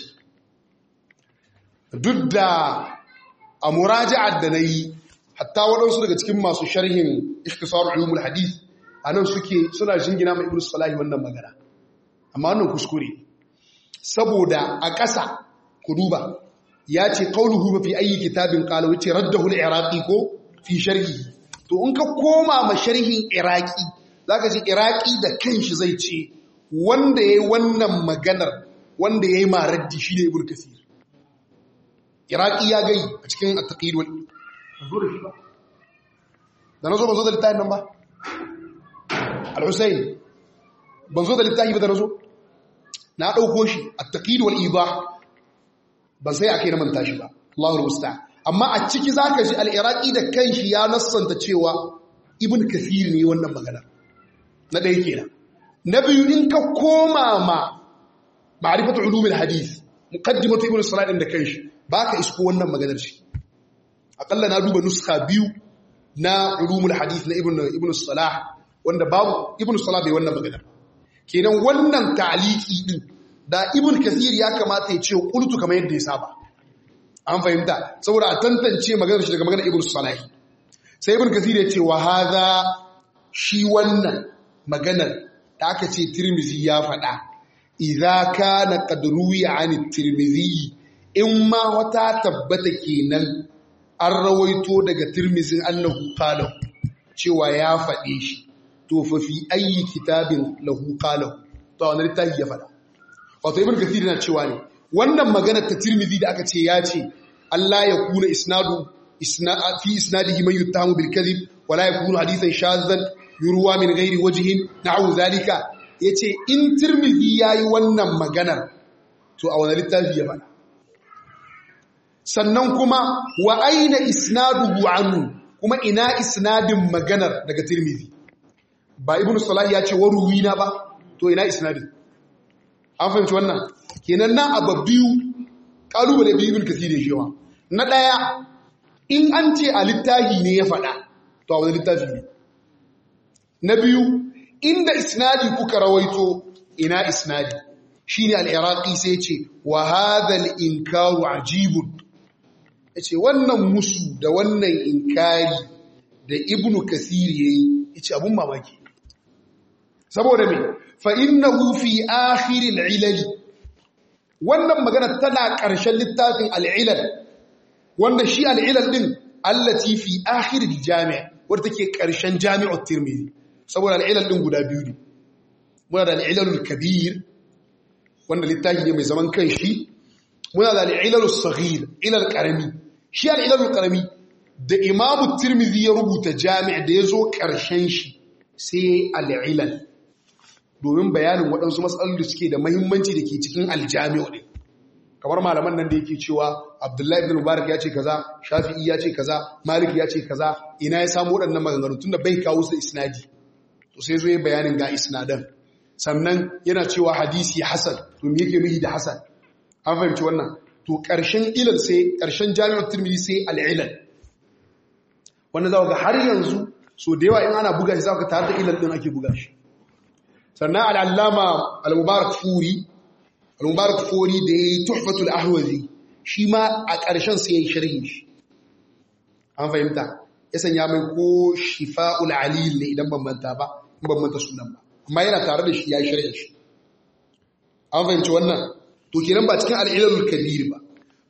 A: duk da a muraja'ar da nayi hatta waɗansu daga cikin masu sharhin ikhtisar ulumul hadith anan suke suna jingina mai ibnu salahi wannan magana amma wannan kuskure saboda a ƙasa ku duba ya ce qauluhu fi ayi kitabin qala wace raddahu al-iraqi ko fi sharhi to in ka koma ma sharhin iraqi zaka ji iraqi da kanshi zai ce wanda yayi wannan maganar wanda yayi maraddi shine ibnu kasir iraqi ya gai a cikin at-taqid wal zo da shi ba da na zo ban zo da littafin nan ba al-husayn ban zo da littafi ba da na zo na ɗauko shi a taƙid wal iba ban sai ake na manta shi ba Allahul musta amma a ciki zaka ji al-iraqi da kanshi ya nassanta cewa ibn kathir ne wannan magana na ɗaya kenan na biyu in ka koma ma ma'rifatu ulumul hadith muqaddimatu ibn salah din da kanshi baka isko wannan maganar shi akalla na duba nuska biyu na ulumul hadith na ibn ibn salah wanda babu ibn salah bai wannan magana kenan wannan ta'liqi din da ibn kathir ya kamata ya ce qultu kamar yadda ya saba an fahimta saboda a tantance maganar shi daga maganar ibn salah sai ibn kathir ya ce wa hadha shi wannan maganar da aka ce tirmizi ya faɗa idza kana qad ruwiya an tirmizi in ma wata tabbata kenan an rawaito daga tirmizin annahu qala cewa ya faɗe shi to fa fi ayi kitabin lahu qala to wannan littafi ya faɗa wato ibn kathir yana cewa ne wannan magana ta tirmizi da aka ce ya ce Allah ya kuna isnadu fi isnadihi man yuttahamu bil kadhib wala yakunu hadithan shadhan yurwa min ghairi wajhin na'u zalika yace in tirmizi yayi wannan maganar to a wannan littafi ya faɗa sannan kuma wa aina isnaduhu anhu kuma ina isnadin maganar daga tirmizi ba ibnu salah ya ce waruwina ba to ina isnadin an fahimci wannan kenan nan abu biyu kalubale biyu ibn kasir ya shewa na daya in an ce a littafi ne ya faɗa to a wani littafi ne na biyu inda isnadi kuka rawaito ina isnadi shine al-iraqi sai ce wa hadha al-inkaru ajibun yace wannan musu da wannan inkari da ibnu kasir yayi yace abun mamaki saboda me fa innahu fi akhir al-ilal wannan magana tana ƙarshen littafin al-ilal wanda shi al-ilal din allati fi akhir al-jami' wanda take ƙarshen jami'ut tirmidhi saboda al-ilal din guda biyu ne muna da al-ilal al-kabir wanda littafi ne mai zaman kanshi muna da al-ilal as-saghir ilal qarami shi al-ilal al-qarami da imamu tirmidhi ya rubuta jami' da yazo ƙarshen shi sai al-ilal domin bayanin waɗansu matsalolin da suke da mahimmanci da ke cikin aljami'u ne kamar malaman nan da yake cewa abdullahi ibn mubarak ya ce kaza shafi'i ya ce kaza malik ya ce kaza ina ya samu waɗannan maganganu tunda bai kawo su isnadi to sai zo ya bayanin ga isnadan sannan yana cewa hadisi hasan to me yake nuhi da hasan an fahimci wannan to ƙarshen ilal sai ƙarshen jami'ar tirmidhi sai al-ilal wanda za ga har yanzu so da yawa in ana buga shi za ka tare da ilal din ake buga shi sannan al'allama al-mubarak furi al-mubarak furi da ya yi tuhfatul ahwazi shi ma a ƙarshen sai ya yi sharhi shi an fahimta ya sanya mai ko shifa'ul alil ne idan bambanta ba in bambanta sunan ba amma yana tare da shi ya yi sharhi shi an fahimci wannan to kenan ba cikin al'ilalul kabir ba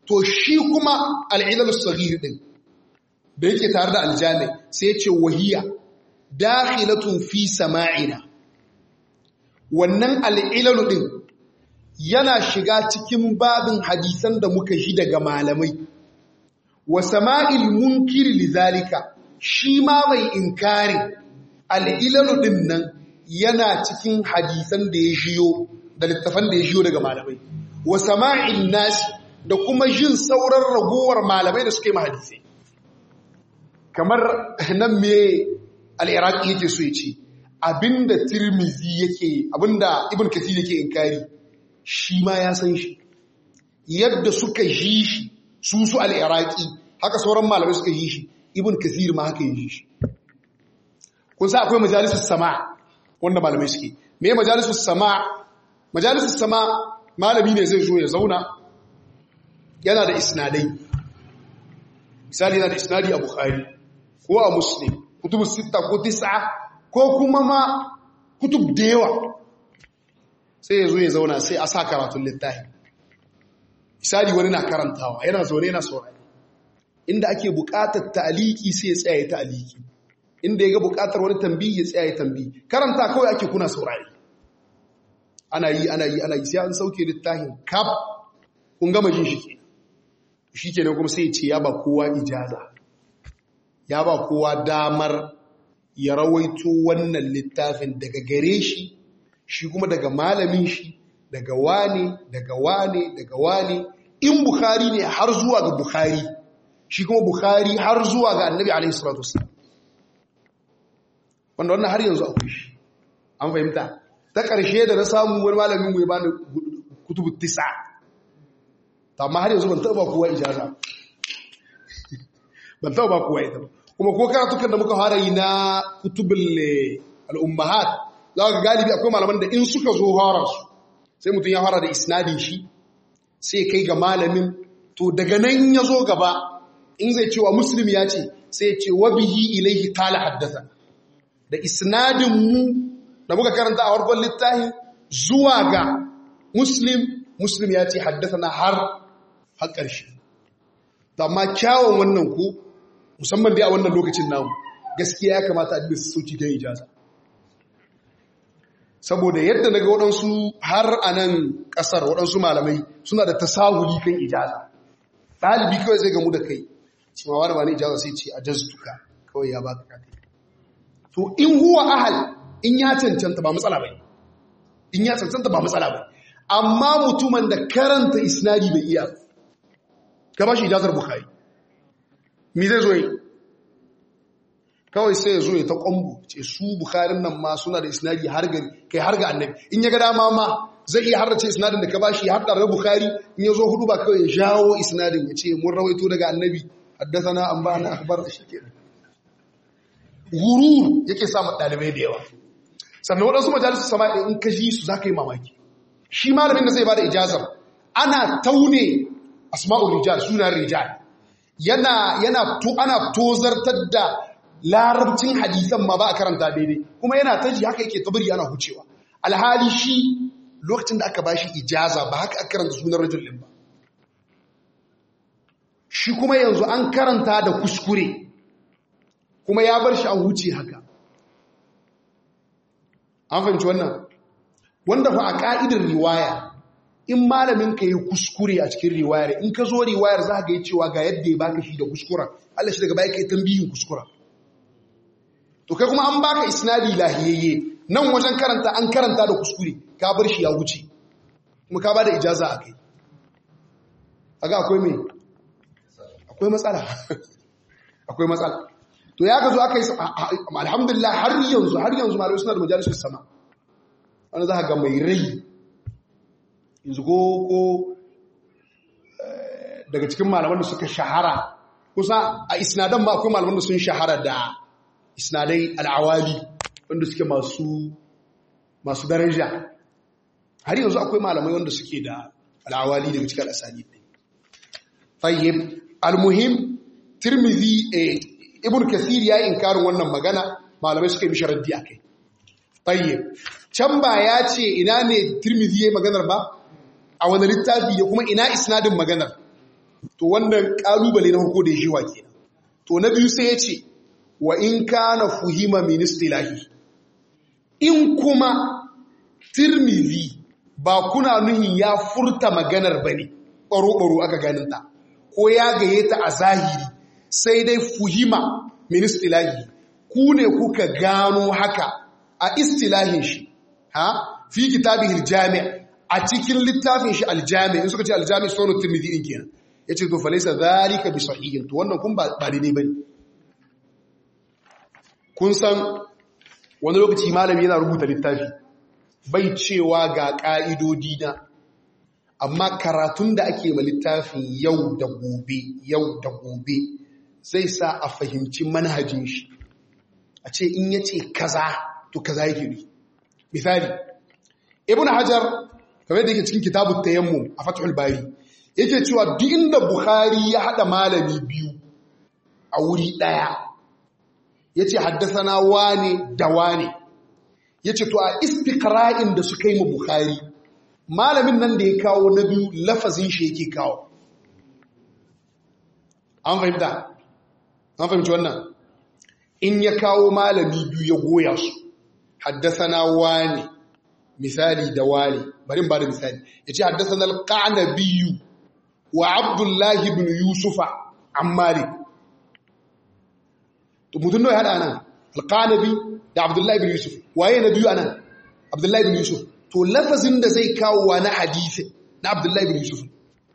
A: to shi kuma al'ilal saghir din da yake tare da aljami sai ya ce wahiya dakhilatun fi sama'ina wannan al'ilalu din yana shiga cikin babin hadisan da muka shi daga malamai wa sama'il munkir lizalika shi ma mai inkari al'ilalu din nan yana cikin hadisan da ya shiyo da littafan da ya shiyo daga malamai wa sama'il nasi da kuma jin sauran ragowar malamai da suke mahadisai kamar nan me al'iraki yake so ya ce abinda tirmizi yake abinda ibn kathir yake inkari shi ma ya san shi yadda suka ji shi su su al'iraki haka sauran malamai suka ji shi ibn kathir ma haka yi shi kun sa akwai majalisus sama wanda malamai suke me majalisus sama majalisus sama malami ne zai zo ya zauna yana da isnadai misali yana da isnadi a bukhari ko a muslim kutubu sita ko tis'a ko kuma ma kutub da yawa sai ya zo ya zauna sai a sa karatun littafi misali wani na karantawa yana zaune yana saurari inda ake buƙatar ta'aliki sai ya tsaya ya ta'aliki inda ya ga buƙatar wani tambayi ya tsaya ya tambayi karanta kawai ake kuna saurari ana yi ana yi ana yi sai an sauke littafin kaf kun gama jin shi ke shi kenan kuma sai ya ce ya ba kowa ijaza ya ba kowa damar ya rawaito wannan littafin daga gare shi shi kuma daga malamin shi daga wane daga wane daga wane in bukhari ne har zuwa ga bukhari shi kuma bukhari har zuwa ga annabi alaihi salatu wasallam wanda wannan har yanzu akwai shi an fahimta ta ƙarshe da na samu wani malamin mu ya bani kutubu tisa amma har yanzu ban taɓa ba kowa ijaza ban taɓa ba kowa ita ba kuma ko karatukan da muka fara yi na kutubul al'ummahat za ka galibi akwai malaman da in suka zo fara su sai mutum ya fara da isnadin shi sai kai ga malamin to daga nan ya zo gaba in zai cewa muslim ya ce sai ya ce wabihi ilaihi kala haddasa da isnadin mu da muka karanta a farkon littafin zuwa ga muslim muslim ya ce haddasa na har har ƙarshe amma kyawun wannan ku musamman dai a wannan lokacin namu gaskiya ya kamata a dinga sauki ta ijaza saboda yadda na ga waɗansu har a nan ƙasar waɗansu malamai suna da tasahuli kan ijaza ɗalibi kawai zai gamu da kai cewa wani ba ni ijaza sai ce a jazduka kawai ya baka kaka to in huwa ahal in ya cancanta ba matsala bai in ya cancanta ba matsala bai amma mutumin da karanta isnadi bai iya ka ba shi ijazar bukhari mi zai zo yi kawai sai ya zo ya ta kwambu ce su bukharin nan ma suna da isnadi har ga kai har ga annabi in ya ga dama ma zai iya harrace isnadin da ka bashi har da bukhari in ya zo hudu ba kawai ya jawo isnadin ya ce mun rawaito daga annabi haddathana an ba na akhbar shi ke gurur yake sa dalibai da yawa sannan waɗansu majalisu sama in ka ji su za ka yi mamaki shi malamin da zai ba da ijazar ana taune asma'ul rijal sunan rijal yana yana to ana tozartar da larabcin hadisan ma ba a karanta daidai kuma yana taji haka yake tabari yana hucewa alhali shi lokacin da aka bashi ijaza ba haka aka karanta sunan rajul din ba shi kuma yanzu an karanta da kuskure kuma ya bar shi an huce haka an fahimci wannan wanda fa a ka'idar riwaya in malamin ka yi kuskure a cikin riwayar in ka zo riwayar za ka yi cewa ga yadda ya baka shi da kuskura Allah shi daga baya ka yi tambihin kuskura to kai kuma an baka isnadi lahiyayye nan wajen karanta an karanta da kuskure ka bar shi ya wuce kuma ka bada ijaza a kai aga akwai me akwai matsala akwai matsala to ya ga zo aka yi alhamdulillah har yanzu har yanzu malamai suna da majalisar sama wani za ka ga mai rai yanzu ko ko daga cikin malaman da suka shahara kusa a isnadan ma akwai malaman da sun shahara da isnadai al'awali wanda suke masu masu daraja har yanzu akwai malamai wanda suke da al'awali daga cikin al'asani tayyib almuhim tirmidhi ibn kathir ya inkarin wannan magana malamai suka yi mishi raddi akai tayyib can ba ya ce ina ne tirmidhi yayi maganar ba a wani littafi ya kuma ina isnadin maganar to wannan kalubale na farko da ya shiwa kenan to na biyu sai ya ce wa in kana fuhima min istilahi in kuma tirmidhi ba kuna nuhin ya furta maganar bane baro baro aka ganin ta ko ya gaye ta a zahiri sai dai fuhima min istilahi ku ne kuka gano haka a istilahin shi ha fi kitabihil jami' a cikin littafin shi aljami in suka ce aljami sunan tirmidhi din kenan yace to falaysa zalika bi sahihin to wannan kun ba daidai bane kun san wani lokaci malami yana rubuta littafi bai cewa ga ka'idodi na amma karatun da ake ma littafin yau da gobe yau da gobe zai sa a fahimci manhajin shi a ce in yace kaza to kaza yake ne misali ibn hajar kamar da yake cikin kitabut tayammum a fathul bari yake cewa duk inda bukhari ya hada malami biyu a wuri daya yace haddathana wane da wane yace to a istiqra'in da suka yi mu bukhari malamin nan da ya kawo na biyu lafazin shi yake kawo an fahimta an fahimci wannan in ya kawo malami biyu ya goya su haddathana wane misali da wani bari ba da misali ya ce haddasa na alƙanabiyu wa abdullahi bin yusufa an malik mutum da ya haɗa nan alƙanabi da abdullahi bin yusuf waye na biyu a nan abdullahi bin yusuf to lafazin da zai kawo wa na hadisi na abdullahi bin yusuf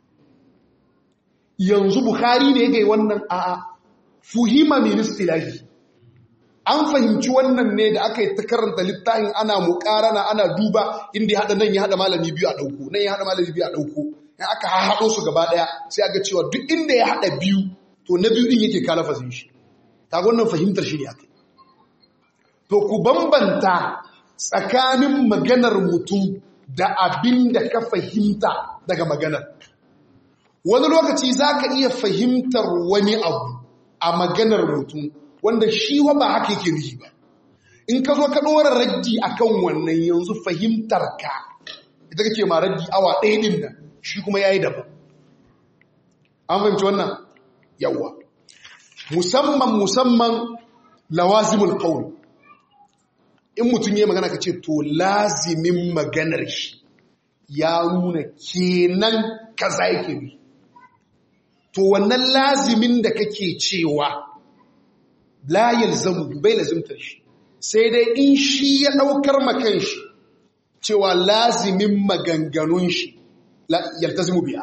A: yanzu bukhari ne ya gai wannan a'a fuhima min istilahi an fahimci wannan ne da aka yi ta karanta littafin ana mukarana ana duba inda ya haɗa nan ya haɗa malami biyu a ɗauko nan ya haɗa malami biyu a ɗauko in aka haɗo su gaba ɗaya sai aga cewa duk inda ya haɗa biyu to na biyu ɗin yake kala fasin shi ta wannan fahimtar shi ne aka to ku bambanta tsakanin maganar mutum da abin da ka fahimta daga maganar wani lokaci za ka iya fahimtar wani abu a maganar mutum wanda shi wa ba haka yake nufi ba in ka zo ka ɗora raddi akan wannan yanzu fahimtar ka ita kake ma raddi awa ɗaya ɗin nan shi kuma ya yi daban an fahimci wannan yawa musamman musamman lawazimul qawl in mutum ya magana ka ce to lazimin maganar shi ya nuna kenan kaza yake bi to wannan lazimin da kake cewa la yalzamu bai lazimtar shi sai dai in shi ya daukar makan shi cewa lazimin maganganun shi yaltazimu biya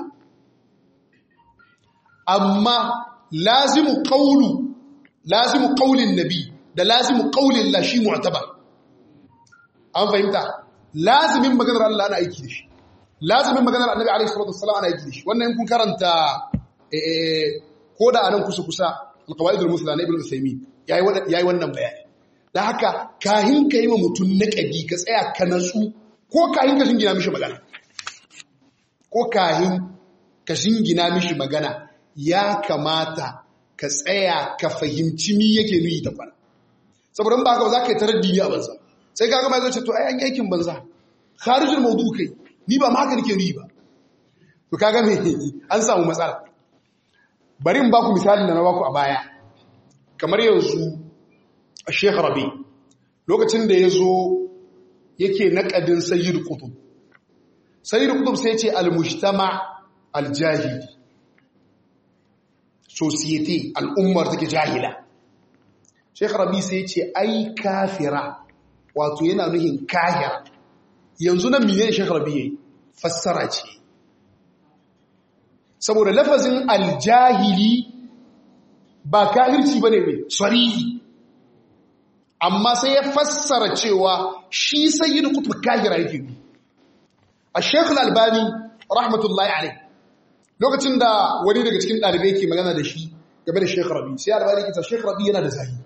A: amma lazimu qawlu lazimu qawlin nabi da lazimu qawlin la shi mu'tabar an fahimta lazimin maganar Allah ana aiki da shi lazimin maganar annabi alaihi salatu wassalam ana aiki da shi wannan in kun karanta ko da anan kusa kusa alqawaidul musla na ibn usaymin yayi yayi wannan bayani dan haka kahin ka yi wa mutun naqadi ka tsaya ka natsu ko kahin ka shingina mishi magana ko kahin ka shingina mishi magana ya kamata ka tsaya ka fahimci mi yake nuyi ta kwana saboda ba haka za ka yi taraddini a banza sai kaga mai zai to ai an aikin banza kharijul mawdu kai ni ba ma haka nake nuyi ba to kaga me an samu matsala bari in baku misalin da na baku a baya kamar yanzu Sheikh Rabi lokacin da yazo yake naqadin Sayyid Qutb Sayyid Qutb sai ya ce al-mujtama al-jahili society al'ummar take jahila Sheikh Rabi sai ya ce ai kafira wato yana nuhin kahira yanzu nan mene Sheikh Rabi yayi fassara ce saboda lafazin aljahili ba kahirci bane mai sarihi amma sai ya fassara cewa shi sayyidu kutub kahira yake ne a Sheikh Al-Albani rahmatullahi alayh lokacin da wani daga cikin dalibai ke magana da shi game da Sheikh Rabi sai Albani ya ce Sheikh Rabi yana da zahiri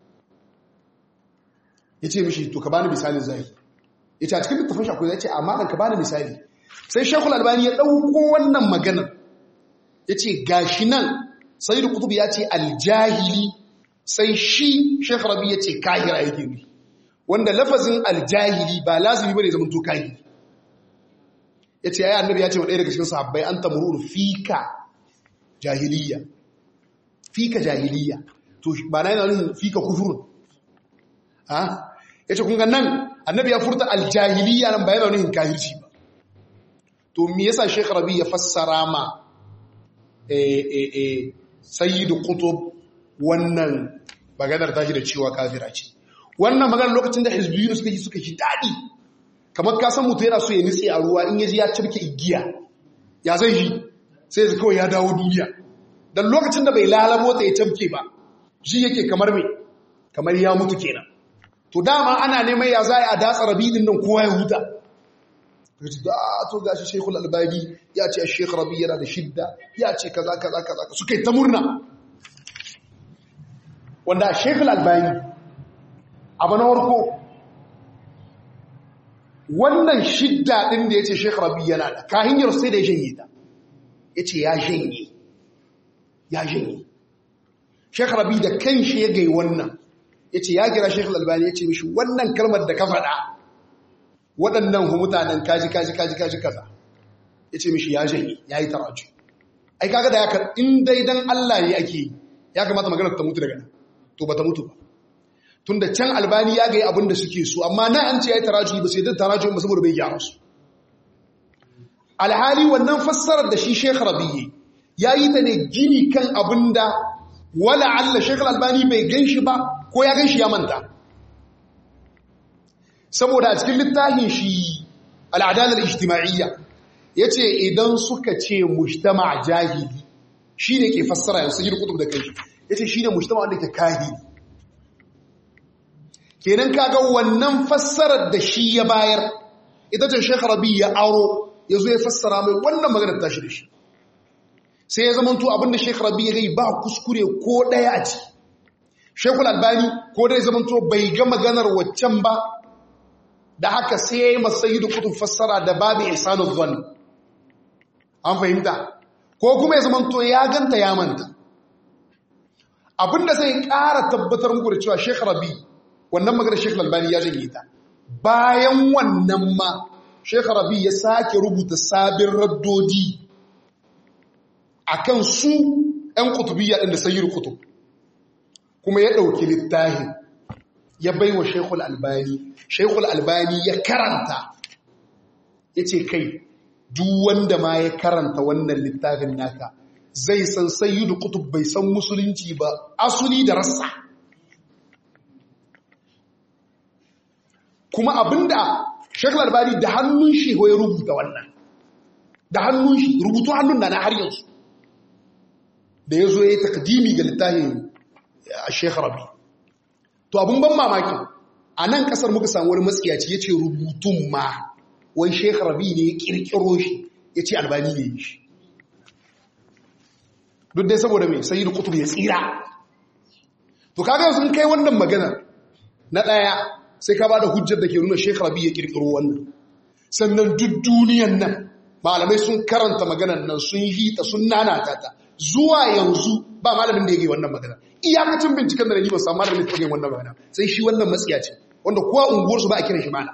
A: ya ce mishi to ka bani misalin zahiri ya ce a cikin littafin shakwai ya ce amma ɗan ka bani misali sai shekul albani ya ɗauko wannan maganar ya ce gashi nan sai da kutubu ya ce aljahili sai shi shekul rabi ya ce kahira yake ne wanda lafazin aljahili ba lazimi ba ne zama to kahiri ya ce ya annabi ya ce wa ɗaya daga cikin sahabbai an tamuru fika jahiliya fika jahiliya to ba na yana nufin fika kufurun ha yace kun ga nan annabi ya furta aljahiliya nan ba yana nufin kahirci ba to me yasa Sheikh Rabi ya fassara ma eh eh eh Sayyid Qutb wannan maganar tashi da cewa kafira ce wannan maganar lokacin da hizbiyun suka yi suka shi dadi kamar ka san mutum yana so ya nitse a ruwa in yaji ya cirke igiya ya zai yi sai ya kawai ya dawo duniya dan lokacin da bai lalabo ta ya tabke ba shi yake kamar me kamar ya mutu kenan to dama ana neman ya za a datsa rabidin nan kowa ya huta kace da to gashi Sheikhul Albani ya ce Sheikh Rabi yana da shidda ya ce kaza kaza kaza suka yi ta murna wanda Sheikhul Albani abu na warko wannan shidda din da yace Sheikh Rabi yana da kahinyar sai da ya janye ta yace ya janye ya janye Sheikh Rabi da kanshi ya gai wannan yace ya kira Sheikh Albani yace mishi wannan kalmar da ka faɗa waɗannan hu mutanen kaji kaji kaji kaji kaza ya ce mishi ya janye ya yi taraju ai kaga da ya kar in dai dan Allah ne ake ya kamata maganar ta mutu daga nan to ba ta mutu ba tun da can albani ya ga abin da suke so amma na an ce ya yi taraju ba sai da taraju ba saboda bai gyara su alhali wannan fassarar da shi Sheikh Rabi'i ya yi ta ne gini kan abin da wala Allah Sheikh Albani bai ganshi ba ko ya ganshi ya manta saboda a cikin littafin shi al'adalar ijtima'iyya ya ce idan suka ce mujtama jahili shi ne ke fassara yanzu yi kutub da kai ya ce shi ne mujtama wanda ke kahili kenan kaga wannan fassarar da shi ya bayar ita ce shekar rabi ya aro ya zo ya fassara mai wannan maganar tashi da shi sai ya zama to abinda shekar rabi ya gai ba kuskure ko ɗaya a ci shekul albani ko dai zama to bai ga maganar waccan ba da haka sai ya yi masayi da kutub fassara da babu ihsanu zan an fahimta ko kuma ya zama to ya ganta ya manta abinda zai ƙara tabbatar muku da cewa Sheikh Rabi wannan maganar Sheikh Albani ya janye ta bayan wannan ma Sheikh Rabi ya sake rubuta sabin raddodi akan su ɗan kutubiyya ɗin da sayyid kutub kuma ya ɗauki littafin ya bai wa Sheikhul Albani Sheikhul Albani ya karanta ya ce kai duk wanda ma ya karanta wannan littafin naka zai san sayyidu kutub bai san musulunci ba asuli da rassa kuma abinda Sheikhul Albani da hannun shi ya rubuta wannan da hannun shi rubutu hannun da na har yanzu da ya zo ya yi takdimi ga littafin a Sheikh Rabi to abin ban mamaki a nan kasar muka samu wani matsiyaci ya ce rubutun ma wai Sheikh Rabi ne ya kirkiro shi ya ce albani ne shi duk dai saboda mai sayi da kutub ya tsira to kaga sun kai wannan magana na ɗaya sai ka ba da hujjar da ke nuna Sheikh Rabi ya kirkiro wannan sannan duk duniyan nan malamai sun karanta maganar nan sun yi ta sun nanata ta zuwa yanzu ba malamin da ya yi wannan magana iyakacin binciken da na yi ba samu malamin da ya yi wannan magana sai shi wannan matsiya ce wanda kowa unguwarsu ba a kiran shi mana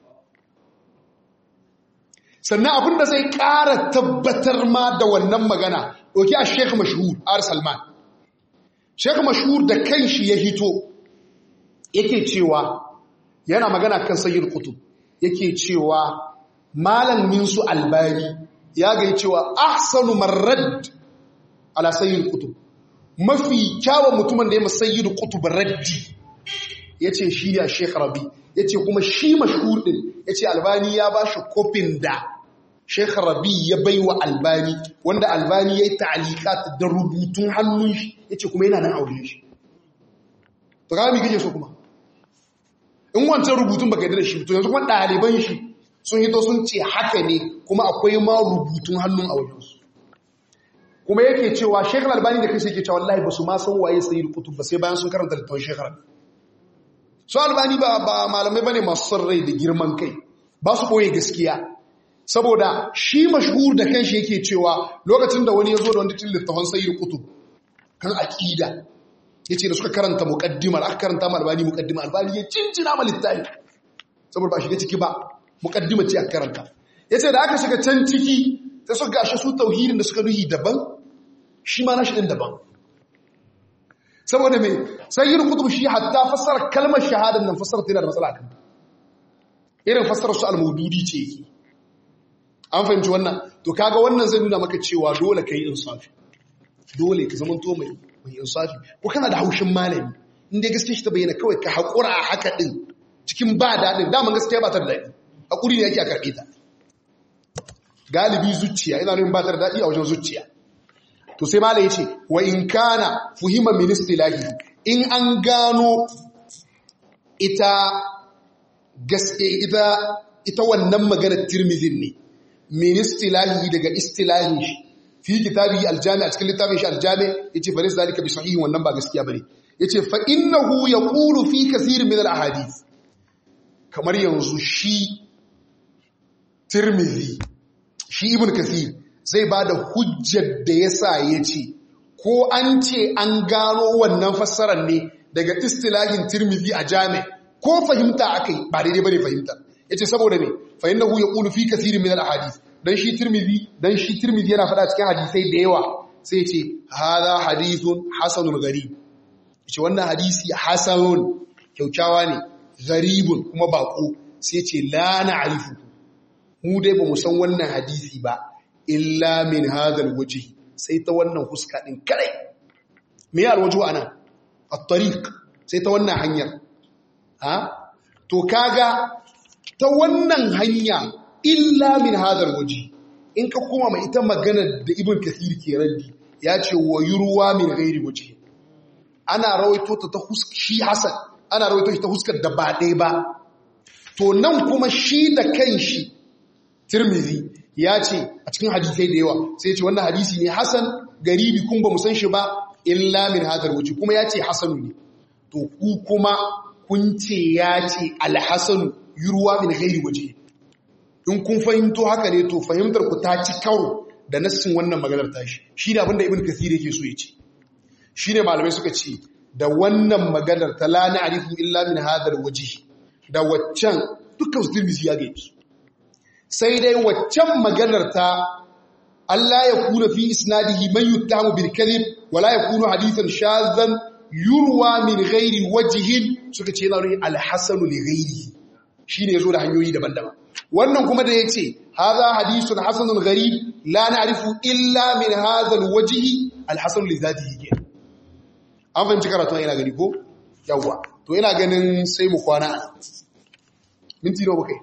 A: sannan abin da zai ƙara tabbatar ma da wannan magana ɗauki a sheikh mashhur ar salman sheikh mashhur da kanshi ya hito yake cewa yana magana kan sayyid kutub yake cewa malamin su albani ya gai cewa ahsanu marrad ala sayyid kutub mafi kyawun mutumin da ya masayyid kutub raddi yace shi ya sheikh rabi yace kuma shi mashhur din yace albani ya bashi kofin da sheikh rabi ya baiwa albani wanda albani yayi ta'liqat da rubutun hannun shi yace kuma yana nan aure shi to ga mi kike so kuma in wancan rubutun baka yi da shi to yanzu kuma ɗaliban shi sun hito sun ce haka ne kuma akwai ma rubutun hannun a wajensu kuma yake cewa shekar albani da kai yake cewa wallahi ba su ma san waye sayi kutub ba sai bayan sun karanta littafin shekar su albani ba ba malamai bane masu son rai da girman kai ba su ɓoye gaskiya saboda shi mashhur da kanshi yake cewa lokacin da wani ya zo da wani cikin littafin sayi kutub kan aƙida ya ce da suka karanta muƙaddimar aka karanta ma albani muƙaddimar albani ya cincina ma littafi saboda ba shiga ciki ba muƙaddimar ce aka karanta ya ce da aka shiga can ciki sai suka gashi su tauhidin da suka nuhi daban shi ma nashi din daban saboda me sayyid qutb shi hatta fassara kalmar shahadan nan fassara tana da matsala kan irin fassarar su al-mawdudi ce yake an fahimci wannan to kaga wannan zai nuna maka cewa dole kai insafi dole ka zama to mai mai insafi ko kana da haushin malami inda gaskiya shi ta bayyana kawai ka haƙura a haka din cikin ba daɗin daman gaskiya ba ta da daɗi haƙuri ne yake a karɓe ta galibi zuciya ina nuna ba ta da daɗi a wajen zuciya to sai malai ya ce wa in kana fuhima min istilahi in an gano ita gaske ita ita wannan maganar tirmidhin ne min istilahi daga istilahin shi fi kitabi aljami a cikin littafin shi aljami yace fa laysa zalika bi sahihin wannan ba gaskiya bane yace fa innahu yaqulu fi kaseer min al ahadith kamar yanzu shi tirmidhi shi ibn kathir zai ba da hujjar da ya sa ya ce ko an ce an gano wannan fassarar ne daga istilahin tirmidhi a jami ko fahimta aka yi ba daidai bane fahimta ya ce saboda ne fahimta hu ya ƙulu fi kasirin min al-hadis dan shi tirmidhi dan shi tirmidhi yana faɗa cikin hadisai da yawa sai ce hadha hadithun hasanun gharib ce wannan hadisi hasanun kyaukyawa ne gharibun kuma bako sai ce la na'rifu mu dai ba mu san wannan hadisi ba illa min hadal waje sai ta wannan huska din kadai me ya alwaju ana at-tariq sai ta wannan hanyar ha to kaga ta wannan hanya illa min hadal waje in ka koma mai ita magana da ibn kathir ke raddi ya ce wa yurwa min ghairi waje ana rawaito ta ta huska shi hasan ana rawaito shi ta huskar da ba ɗaya ba to nan kuma shi da kanshi tirmidhi ya ce a cikin hadisai da yawa sai ce wannan hadisi ne hasan garibi kun ba mu san shi ba illa min hadar wuce kuma ya ce hasanu ne to ku kuma kun ce ya ce alhasanu yurwa min ghairi waje in kun fahimto haka ne to fahimtar ku ta ci karo da nassin wannan maganar tashi shi ne abinda ibn kathir yake so ya ce shi ne malamai suka ce da wannan maganar ta la na'rifu illa min hadar waje da waccan dukkan su tirmidhi ya gaisu sai dai waccan maganar ta Allah ya kuna fi isnadihi man yuttamu bil kadhib wala yakunu hadithan shazan yurwa min ghairi wajhin suka ce yana al hasanu li ghairi shine yazo da hanyoyi daban-daban wannan kuma da yace hadha hadithun hasanun gharib la na'rifu illa min hadha al wajhi al hasan li zatihi an fahimci karatu ina gani ko yawa to ina ganin sai mu kwana minti nawa kai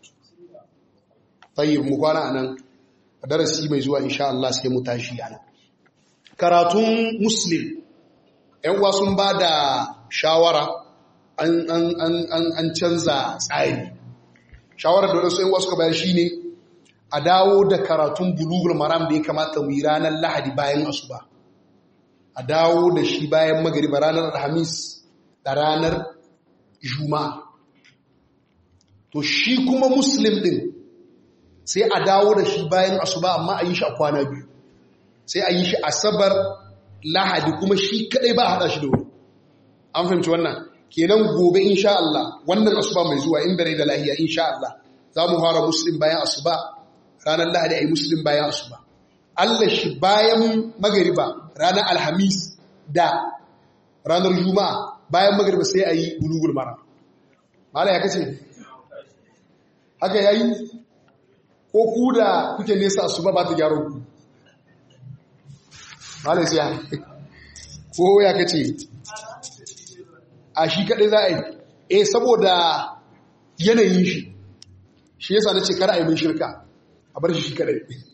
A: tayyib mu kwana anan darasi mai zuwa insha Allah sai mu tashi anan karatun muslim ƴan uwa sun bada shawara an an an an an canza tsari shawarar da wasu ƴan uwa suka bayar shine a dawo da karatun bulugul maram da ya kamata mu yi ranar lahadi bayan asuba a dawo da shi bayan magariba ranar alhamis da ranar juma'a to shi kuma muslim din sai a dawo da shi bayan asuba amma a yi shi a kwana biyu sai a yi shi asabar lahadi kuma shi kadai ba a hada shi da wuri an fahimci wannan kenan gobe insha Allah wannan asuba mai zuwa in rai da lahiya insha Allah za mu fara muslim bayan asuba ranar lahadi a yi muslim bayan asuba Allah shi bayan magariba ranar alhamis da ranar juma'a bayan magariba sai a yi bulugul mara mala ya kace haka yayi ko ku da kuke nesa su ba ba ta gyaron ku malai siya ko ya kace a shi kadai za a yi eh saboda yanayin shi shi yasa na ce kar a yi min shirka a bar shi shi kadai